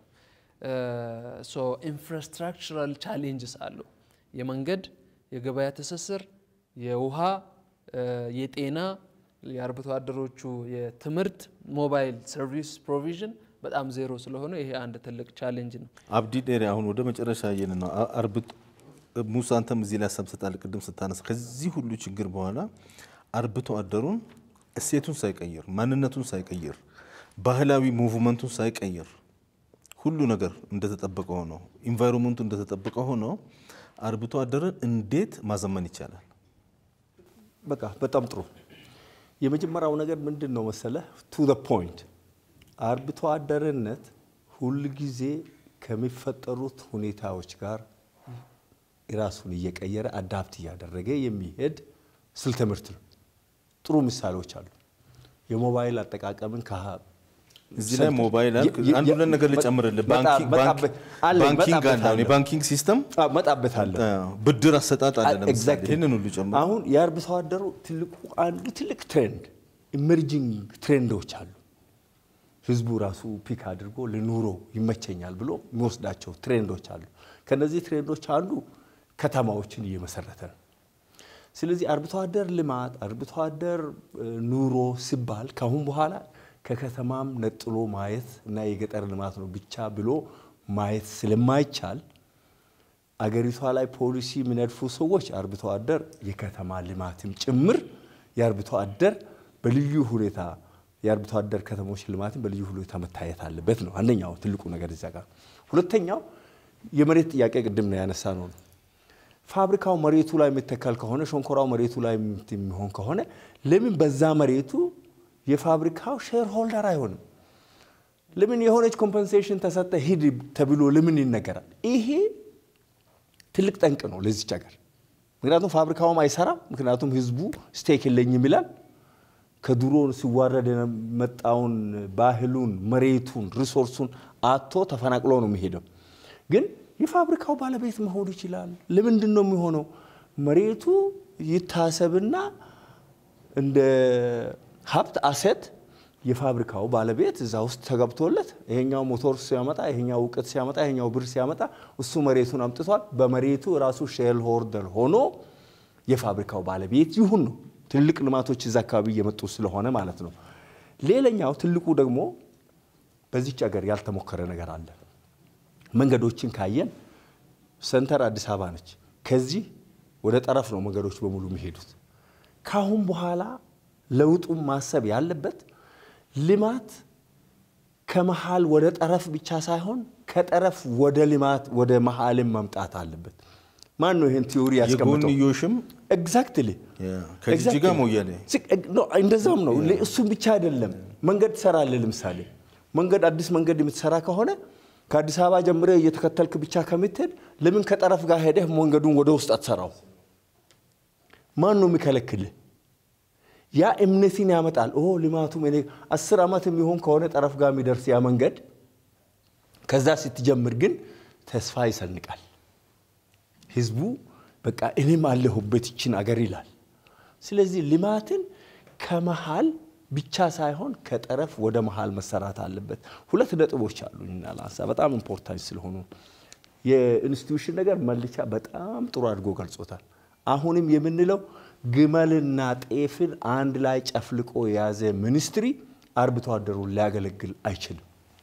ሶ ኢንፍራስትራክቸራል ቻሌንጅስ አሉ። የመንገድ፣ የገበያ ትስስር፣ የውሃ፣ እ፣ የጤና፣ የአርብቶ አደሮቹ የትምህርት፣ ሞባይል ሰርቪስ ፕሮቪዥን በጣም ዜሮ ስለሆነ ይሄ አንድ ትልቅ ቻሌንጅ ነው። አብዲ ዴሪ አሁን ወደ መጨረሻ የን ነው አ- አርብቶ ሙሳ አንተም እዚህ ላይ ሀሳብ ትሰጣለህ። ቅድም ስታነሳ ከዚህ ሁሉ ችግር በኋላ አርብቶ አደሩን እሴቱን ሳይቀይር ማንነቱን ሳይቀይር ባህላዊ ሙቭመንቱን ሳይቀይር ሁሉ ነገር እንደተጠበቀ ሆኖ ኢንቫይሮንመንቱ እንደተጠበቀ ሆኖ አርብቶ አደርን እንዴት ማዘመን ይቻላል? በቃ በጣም ጥሩ። የመጀመሪያው ነገር ምንድን ነው መሰለህ? ቱ ዘ ፖይንት አርብቶ አደርነት ሁል ጊዜ ከሚፈጠሩት ሁኔታዎች ጋር ራሱን እየቀየረ አዳፕት እያደረገ የሚሄድ ስልተ ምርት ነው። ጥሩ ምሳሌዎች አሉ። የሞባይል አጠቃቀምን ከ- እዚህ ላይ ሞባይል አልክ። የ- አንድ የ- ሁለት ነገር በጣም- ልጨምርልህ። በጣም- ባንኪንግ- በጣም ባንክ- አለኝ፣ ባንኪንግ በጣም አለ። አሁን በጣም የባንኪንግ ሲስተም እመጣበታለሁ። ብድር አሰጣጥ አለ። ለምሳሌ Exactly. ይህንን ሁሉ ጨምር። አሁን የአርብቶ አደሩ ትልቁ አንዱ ትልቅ ትሬንድ ኢመርጂንግ ትሬንዶች አሉ። ህዝቡ ራሱ ፒክ አድርጎ ለኑሮ ይመቸኛል ብሎ የሚወስዳቸው ትሬንዶች አሉ። ከነዚህ ትሬንዶች አንዱ ከተማዎችን እየመሰረተ ነው። ስለዚህ አርብቶ አደር ልማት፣ አርብቶ አደር እ፣ ኑሮ ሲባል ካሁን በኋላ ከከተማም ነጥሎ ማየት እና የገጠር ልማት ነው ብቻ ብሎ ማየት ስለማይቻል አገሪቷ ላይ ፖሊሲ የሚነድፉ ሰዎች አርብቶ አደር የከተማ ልማትም ጭምር የአርብቶ አደር በልዩ ሁኔታ የአርብቶ አደር ከተሞች ልማትም በልዩ ሁኔታ መታየት አለበት ነው አንደኛው ትልቁ ነገር እዚያ ጋር። ሁለተኛው የመሬት ጥያቄ ቅድም ነው ያነሳ ነው ነው ፋብሪካው መሬቱ ላይ የሚተከል ከሆነ ሸንኮራው መሬቱ ላይ የሚሆን ከሆነ ለምን በዛ መሬቱ የፋብሪካው ሼር ሆልደር አይሆንም? ለምን የሆነች ኮምፐንሴሽን ተሰጠ ሂድ ተብሎ ለምን ይነገራል? ይሄ ትልቅ ጠንቅ ነው ለዚች ሀገር። ምክንያቱም ፋብሪካውም አይሰራም። ምክንያቱም ህዝቡ ስቴክ የለኝም ይላል። ከድሮ ሲዋረድ የመጣውን ባህሉን፣ መሬቱን፣ ሪሶርሱን አቶ ተፈናቅሎ ነው የሚሄደው። ግን የፋብሪካው ባለቤት መሆን ይችላል። ለምንድን ነው የሚሆነው? መሬቱ ይታሰብና እንደ ሀብት አሴት የፋብሪካው ባለቤት እዛ ውስጥ ተገብቶለት ይሄኛው ሞቶር ሲያመጣ ይሄኛው እውቀት ሲያመጣ ይሄኛው ብር ሲያመጣ እሱ መሬቱን አምጥቷል። በመሬቱ ራሱ ሼል ሆልደር ሆኖ የፋብሪካው ባለቤት ይሁን ነው። ትልቅ ልማቶች እዛ አካባቢ እየመጡ ስለሆነ ማለት ነው። ሌላኛው ትልቁ ደግሞ በዚች ሀገር ያልተሞከረ ነገር አለ። መንገዶችን ካየን ሰንተር አዲስ አበባ ነች። ከዚህ ወደ ጠረፍ ነው መንገዶች በሙሉ የሚሄዱት። ካሁን በኋላ ለውጡን ማሰብ ያለበት ልማት ከመሃል ወደ ጠረፍ ብቻ ሳይሆን ከጠረፍ ወደ ልማት ወደ መሀልም መምጣት አለበት። ማን ነው ይህን ቲዮሪ ያስቀምጠው? የጎንዮሽም ኤግዛክትሊ ከጅጅጋ ሞያሌ እንደዛም ነው። እሱም ብቻ አይደለም። መንገድ ትሰራለህ። ለምሳሌ መንገድ አዲስ መንገድ የምትሰራ ከሆነ ከአዲስ አበባ ጀምረህ እየተከተልክ ብቻ ከምትሄድ ለምን ከጠረፍ ጋር ሄደህ መንገዱን ወደ ውስጥ አትሰራው? ማን ነው የሚከለክልህ? ያ እምነትን ያመጣል። ኦ ልማቱም እኔ አስር ዓመት የሚሆን ከሆነ ጠረፍ ጋር የሚደርስ ያ መንገድ ከዛ ስትጀምር ግን ተስፋ ይሰንቃል። ህዝቡ በቃ እኔም አለሁበት ይችን አገር ይላል። ስለዚህ ልማትን ከመሃል ብቻ ሳይሆን ከጠረፍ ወደ መሀል መሰራት አለበት። ሁለት ነጥቦች አሉኝና ላንሳ፣ በጣም ኢምፖርታንት ስለሆኑ የኢንስቲትዩሽን ነገር መልቻ በጣም ጥሩ አድርጎ ገልጾታል። አሁንም የምንለው ግመልና ጤፍን አንድ ላይ ጨፍልቆ የያዘ ሚኒስትሪ አርብቶ አደሩን ሊያገለግል አይችልም።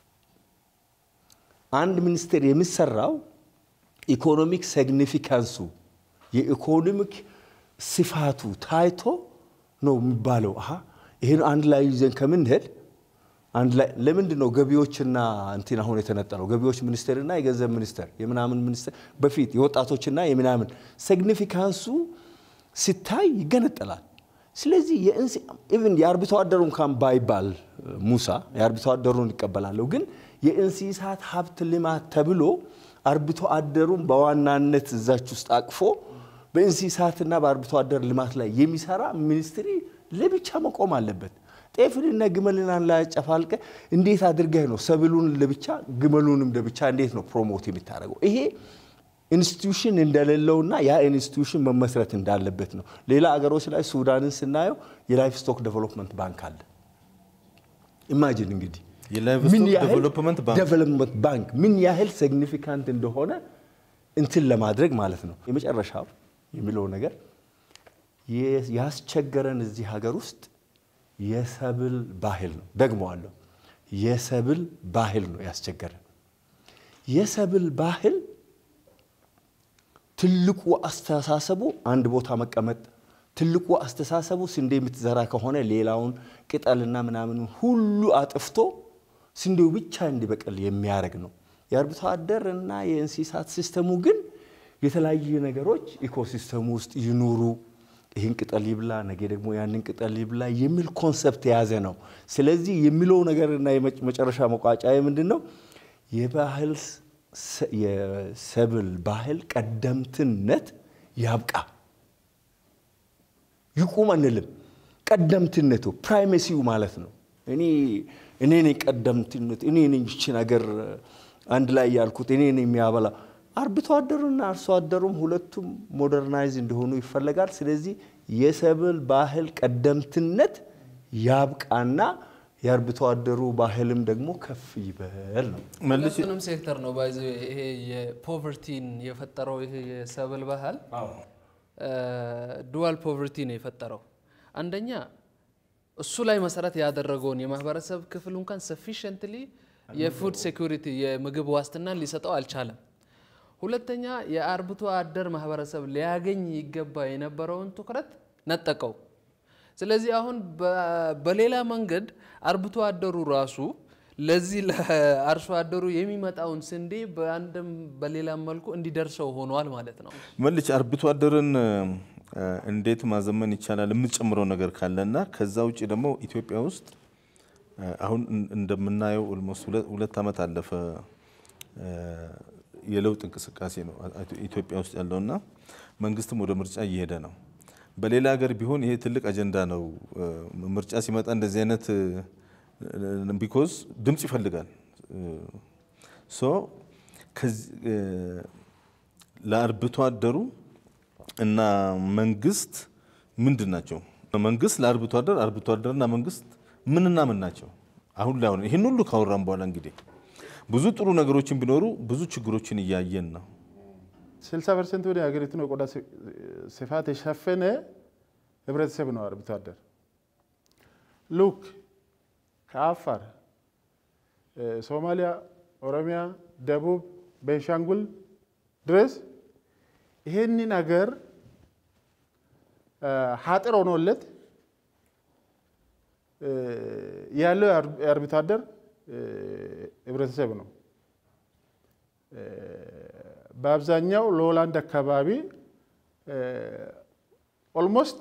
አንድ ሚኒስቴር የሚሰራው ኢኮኖሚክ ሲግኒፊካንሱ የኢኮኖሚክ ስፋቱ ታይቶ ነው የሚባለው። አሀ ይህን አንድ ላይ ይዘን ከምንሄድ አንድ ላይ ለምንድን ነው ገቢዎችና እንትን አሁን የተነጠለው? ገቢዎች ሚኒስቴርና የገንዘብ ሚኒስቴር የምናምን ሚኒስቴር በፊት የወጣቶችና የምናምን ሲግኒፊካንሱ ሲታይ ይገነጠላል። ስለዚህ ኢቭን የአርብቶ አደሩ እንኳን ባይባል ሙሳ የአርብቶ አደሩን ይቀበላለሁ፣ ግን የእንስሳት ሀብት ልማት ተብሎ አርብቶ አደሩን በዋናነት እዛች ውስጥ አቅፎ በእንስሳትና በአርብቶ አደር ልማት ላይ የሚሰራ ሚኒስትሪ ለብቻ መቆም አለበት። ጤፍንና ግመልን አንድ ላይ አጨፋልቀ እንዴት አድርገህ ነው ሰብሉን ለብቻ ግመሉንም ለብቻ እንዴት ነው ፕሮሞት የምታደርገው? ይሄ ኢንስቲትዩሽን እንደሌለውና ያ ኢንስቲትዩሽን መመስረት እንዳለበት ነው። ሌላ አገሮች ላይ ሱዳንን ስናየው የላይፍ ስቶክ ዴቨሎፕመንት ባንክ አለ። ኢማጂን እንግዲህ የላይቭስቶክ ዴቨሎፕመንት ባንክ ዴቨሎፕመንት ባንክ ምን ያህል ሲግኒፊካንት እንደሆነ እንትን ለማድረግ ማለት ነው። የመጨረሻው የሚለው ነገር ያስቸገረን እዚህ ሀገር ውስጥ የሰብል ባህል ነው። ደግመዋለሁ፣ የሰብል ባህል ነው ያስቸገረን። የሰብል ባህል ትልቁ አስተሳሰቡ አንድ ቦታ መቀመጥ፣ ትልቁ አስተሳሰቡ ስንዴ የምትዘራ ከሆነ ሌላውን ቅጠልና ምናምን ሁሉ አጥፍቶ ስንዴው ብቻ እንዲበቅል የሚያደርግ ነው። የአርብቶ አደር እና የእንስሳት ሲስተሙ ግን የተለያዩ ነገሮች ኢኮሲስተሙ ውስጥ ይኑሩ፣ ይህን ቅጠል ይብላ፣ ነገ ደግሞ ያንን ቅጠል ይብላ የሚል ኮንሰፕት የያዘ ነው። ስለዚህ የሚለው ነገርና የመጨረሻ መቋጫ ምንድን ነው? የባህል የሰብል ባህል ቀደምትነት ያብቃ። ይቁም አንልም። ቀደምትነቱ ፕራይሜሲው ማለት ነው። እኔ እኔ ነኝ ቀደምትነት፣ እኔ ነኝ ይቺ ነገር አንድ ላይ ያልኩት እኔ ነኝ የሚያበላ አርብቶ አደሩና አርሶ አደሩም ሁለቱም ሞደርናይዝ እንዲሆኑ ይፈለጋል። ስለዚህ የሰብል ባህል ቀደምትነት ያብቃና የአርብቶ አደሩ ባህልም ደግሞ ከፍ ይበል ነው። መልሼ ሁለቱንም ሴክተር ነው ባይዘ ይሄ የፖቨርቲን የፈጠረው ይሄ የሰብል ባህል ዱዋል ፖቨርቲ ነው የፈጠረው። አንደኛ እሱ ላይ መሰረት ያደረገውን የማህበረሰብ ክፍል እንኳን ሰፊሽንትሊ የፉድ ሴኩሪቲ የምግብ ዋስትናን ሊሰጠው አልቻለም። ሁለተኛ የአርብቶ አደር ማህበረሰብ ሊያገኝ ይገባ የነበረውን ትኩረት ነጠቀው። ስለዚህ አሁን በሌላ መንገድ አርብቶ አደሩ ራሱ ለዚህ ለአርሶ አደሩ የሚመጣውን ስንዴ በአንድም በሌላም መልኩ እንዲደርሰው ሆኗል ማለት ነው። መልጭ አርብቶ አደርን እንዴት ማዘመን ይቻላል የምትጨምረው ነገር ካለና ከዛ ውጭ ደግሞ ኢትዮጵያ ውስጥ አሁን እንደምናየው ኦልሞስት ሁለት ዓመት አለፈ የለውጥ እንቅስቃሴ ነው ኢትዮጵያ ውስጥ ያለውና መንግስትም ወደ ምርጫ እየሄደ ነው። በሌላ ሀገር ቢሆን ይሄ ትልቅ አጀንዳ ነው። ምርጫ ሲመጣ እንደዚህ አይነት ቢኮዝ ድምፅ ይፈልጋል። ሶ ለአርብቶ አደሩ እና መንግስት ምንድን ናቸው? መንግስት ለአርብቶ አደር፣ አርብቶ አደርና መንግስት ምንና ምን ናቸው? አሁን ላይ አሁን ይህን ሁሉ ካወራን በኋላ እንግዲህ ብዙ ጥሩ ነገሮችን ቢኖሩ ብዙ ችግሮችን እያየን ነው። 60 ፐርሰንት ወደ ሀገሪቱን የቆዳ ስፋት የሸፈነ ህብረተሰብ ነው አርብቶ አደር። ሉክ ከአፋር፣ ሶማሊያ፣ ኦሮሚያ፣ ደቡብ፣ ቤንሻንጉል ድረስ ይሄንን ሀገር ሀጥር ሆኖለት ያለው የአርብቶ አደር ህብረተሰብ ነው። በአብዛኛው ሎላንድ አካባቢ ኦልሞስት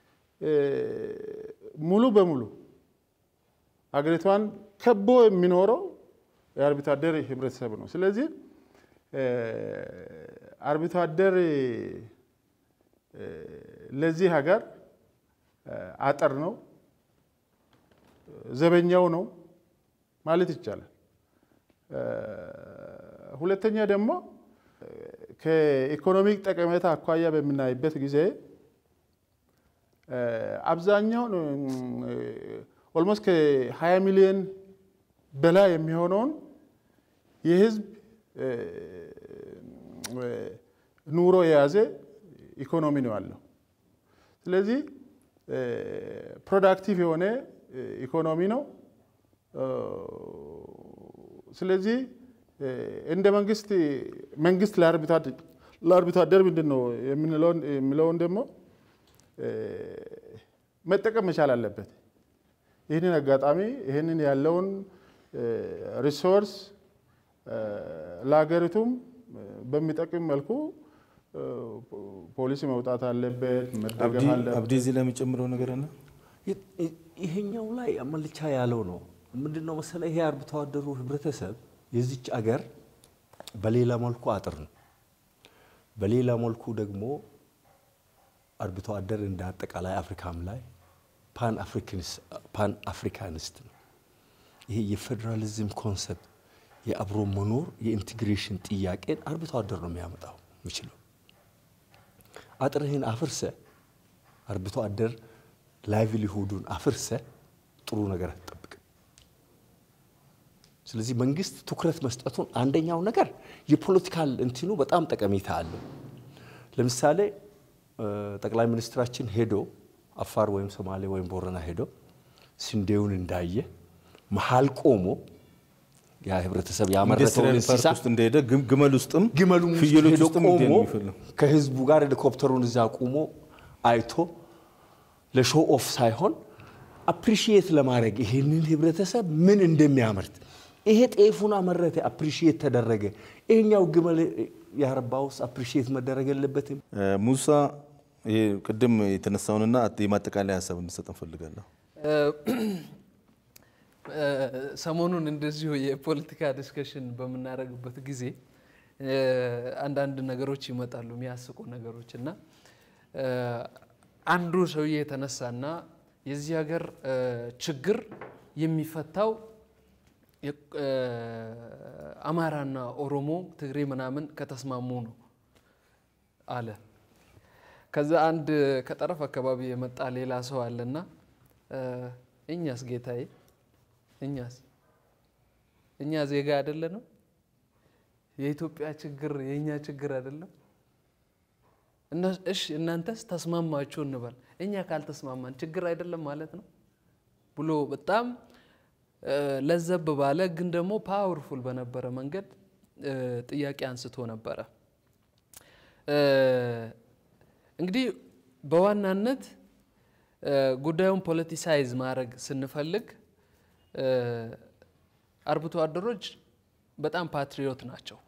ሙሉ በሙሉ ሀገሪቷን ከቦ የሚኖረው የአርብቶ አደር ህብረተሰብ ነው። ስለዚህ አርብቶ አደር ለዚህ ሀገር አጥር ነው፣ ዘበኛው ነው ማለት ይቻላል። ሁለተኛ ደግሞ ከኢኮኖሚክ ጠቀሜታ አኳያ በምናይበት ጊዜ አብዛኛውን ኦልሞስት ከ20 ሚሊዮን በላይ የሚሆነውን የህዝብ ኑሮ የያዘ ኢኮኖሚ ነው ያለው። ስለዚህ ፕሮዳክቲቭ የሆነ ኢኮኖሚ ነው። ስለዚህ እንደ መንግስት መንግስት ለአርብቶ አደር ምንድን ነው የሚለውን ደግሞ መጠቀም መቻል አለበት። ይህንን አጋጣሚ ይህንን ያለውን ሪሶርስ ለሀገሪቱም በሚጠቅም መልኩ ፖሊሲ መውጣት አለበት፣ መደገፍ አለበት። አብዲ እዚህ ላይ የሚጨምረው ነገር አለ? ይሄኛው ላይ አመልቻ ያለው ነው። ምንድን ነው መሰለ ይሄ አርብቶ አደሩ ህብረተሰብ የዚች አገር በሌላ መልኩ አጥር ነው። በሌላ መልኩ ደግሞ አርብቶ አደር እንደ አጠቃላይ አፍሪካም ላይ ፓን አፍሪካኒስት ነው። ይሄ የፌዴራሊዝም ኮንሰፕት የአብሮ መኖር የኢንቴግሬሽን ጥያቄን አርብቶ አደር ነው የሚያመጣው የሚችለው። አጥርህን አፍርሰ አርብቶ አደር ላይቭሊሁዱን አፍርሰ ጥሩ ነገር አትጠብቅም። ስለዚህ መንግስት ትኩረት መስጠቱን አንደኛው ነገር የፖለቲካል እንትኑ በጣም ጠቀሜታ አለው። ለምሳሌ ጠቅላይ ሚኒስትራችን ሄዶ አፋር ወይም ሶማሌ ወይም ቦረና ሄዶ ስንዴውን እንዳየ መሀል ቆሞ ያ ህብረተሰብ ያመረተውን ኢንዱስትሪያል እንስሳ ፓርክ ውስጥ እንደሄደ ግም- ግመል ውስጥም ግመሉም ውስጥ ፍየሎች ሄዶ ውስጥም እንዲሄድ ቆሞ ነው የሚፈልገው። ከህዝቡ ጋር ሄሊኮፕተሩን እዛ ቆሞ አይቶ ለሾው ኦፍ ሳይሆን አፕሪሺየት ለማድረግ ይሄንን ህብረተሰብ ምን እንደሚያመርት ይሄ ጤፉን አመረተ፣ አፕሪሺየት ተደረገ። ይሄኛው ግመል ያረባውስ አፕሪሺየት መደረግ የለበትም? ሙሳ ይሄ ቅድም የተነሳውንና የማጠቃለያ ሀሳብ እንድሰጥ እንፈልጋለሁ። ሰሞኑን እንደዚሁ የፖለቲካ ዲስከሽን በምናደርግበት ጊዜ አንዳንድ ነገሮች ይመጣሉ፣ የሚያስቁ ነገሮች እና አንዱ ሰውዬ የተነሳና የዚህ ሀገር ችግር የሚፈታው አማራና ኦሮሞ፣ ትግሬ ምናምን ከተስማሙ ነው አለ። ከዛ አንድ ከጠረፍ አካባቢ የመጣ ሌላ ሰው አለና እኛስ ጌታዬ እኛስ እኛ ዜጋ አይደለንም? የኢትዮጵያ ችግር የእኛ ችግር አይደለም? እሺ እናንተስ ተስማማችሁ እንበል፣ እኛ ካልተስማማን ችግር አይደለም ማለት ነው ብሎ በጣም ለዘብ ባለ ግን ደግሞ ፓወርፉል በነበረ መንገድ ጥያቄ አንስቶ ነበረ። እንግዲህ በዋናነት ጉዳዩን ፖለቲሳይዝ ማድረግ ስንፈልግ አርብቶ አደሮች በጣም ፓትሪዮት ናቸው።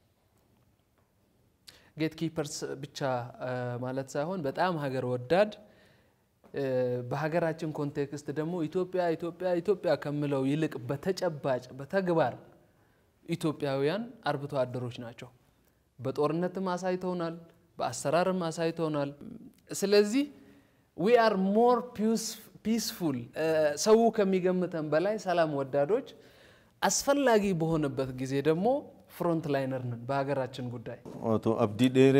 ጌት ኪፐርስ ብቻ ማለት ሳይሆን በጣም ሀገር ወዳድ በሀገራችን ኮንቴክስት ደግሞ ኢትዮጵያ ኢትዮጵያ ኢትዮጵያ ከምለው ይልቅ በተጨባጭ በተግባር ኢትዮጵያውያን አርብቶ አደሮች ናቸው። በጦርነትም አሳይተውናል፣ በአሰራርም አሳይተውናል። ስለዚህ ዊ አር ሞር ፒስፉል ሰው ከሚገምተን በላይ ሰላም ወዳዶች፣ አስፈላጊ በሆነበት ጊዜ ደግሞ ፍሮንት ላይነር ነን በሀገራችን ጉዳይ። አቶ አብዲ ዴሬ፣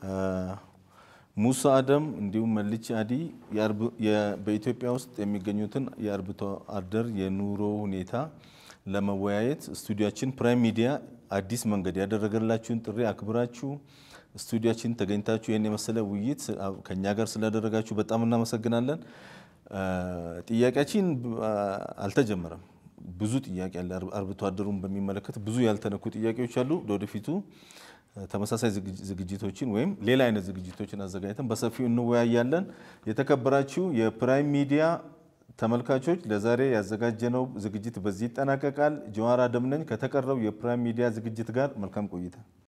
ሙሳ አደም እንዲሁም መልቺ አዲ በኢትዮጵያ ውስጥ የሚገኙትን የአርብቶ አደር የኑሮ ሁኔታ ለመወያየት ስቱዲያችን ፕራይም ሚዲያ አዲስ መንገድ ያደረገላችሁን ጥሪ አክብራችሁ ስቱዲያችን ተገኝታችሁ ይህን የመሰለ ውይይት ከኛ ጋር ስላደረጋችሁ በጣም እናመሰግናለን። ጥያቄያችን አልተጀመረም። ብዙ ጥያቄ አለ። አርብቶ አደሩን በሚመለከት ብዙ ያልተነኩ ጥያቄዎች አሉ። ለወደፊቱ ተመሳሳይ ዝግጅቶችን ወይም ሌላ አይነት ዝግጅቶችን አዘጋጅተን በሰፊው እንወያያለን። የተከበራችሁ የፕራይም ሚዲያ ተመልካቾች ለዛሬ ያዘጋጀነው ዝግጅት በዚህ ይጠናቀቃል። ጀዋር አደም ነኝ ከተቀረው የፕራይም ሚዲያ ዝግጅት ጋር መልካም ቆይታ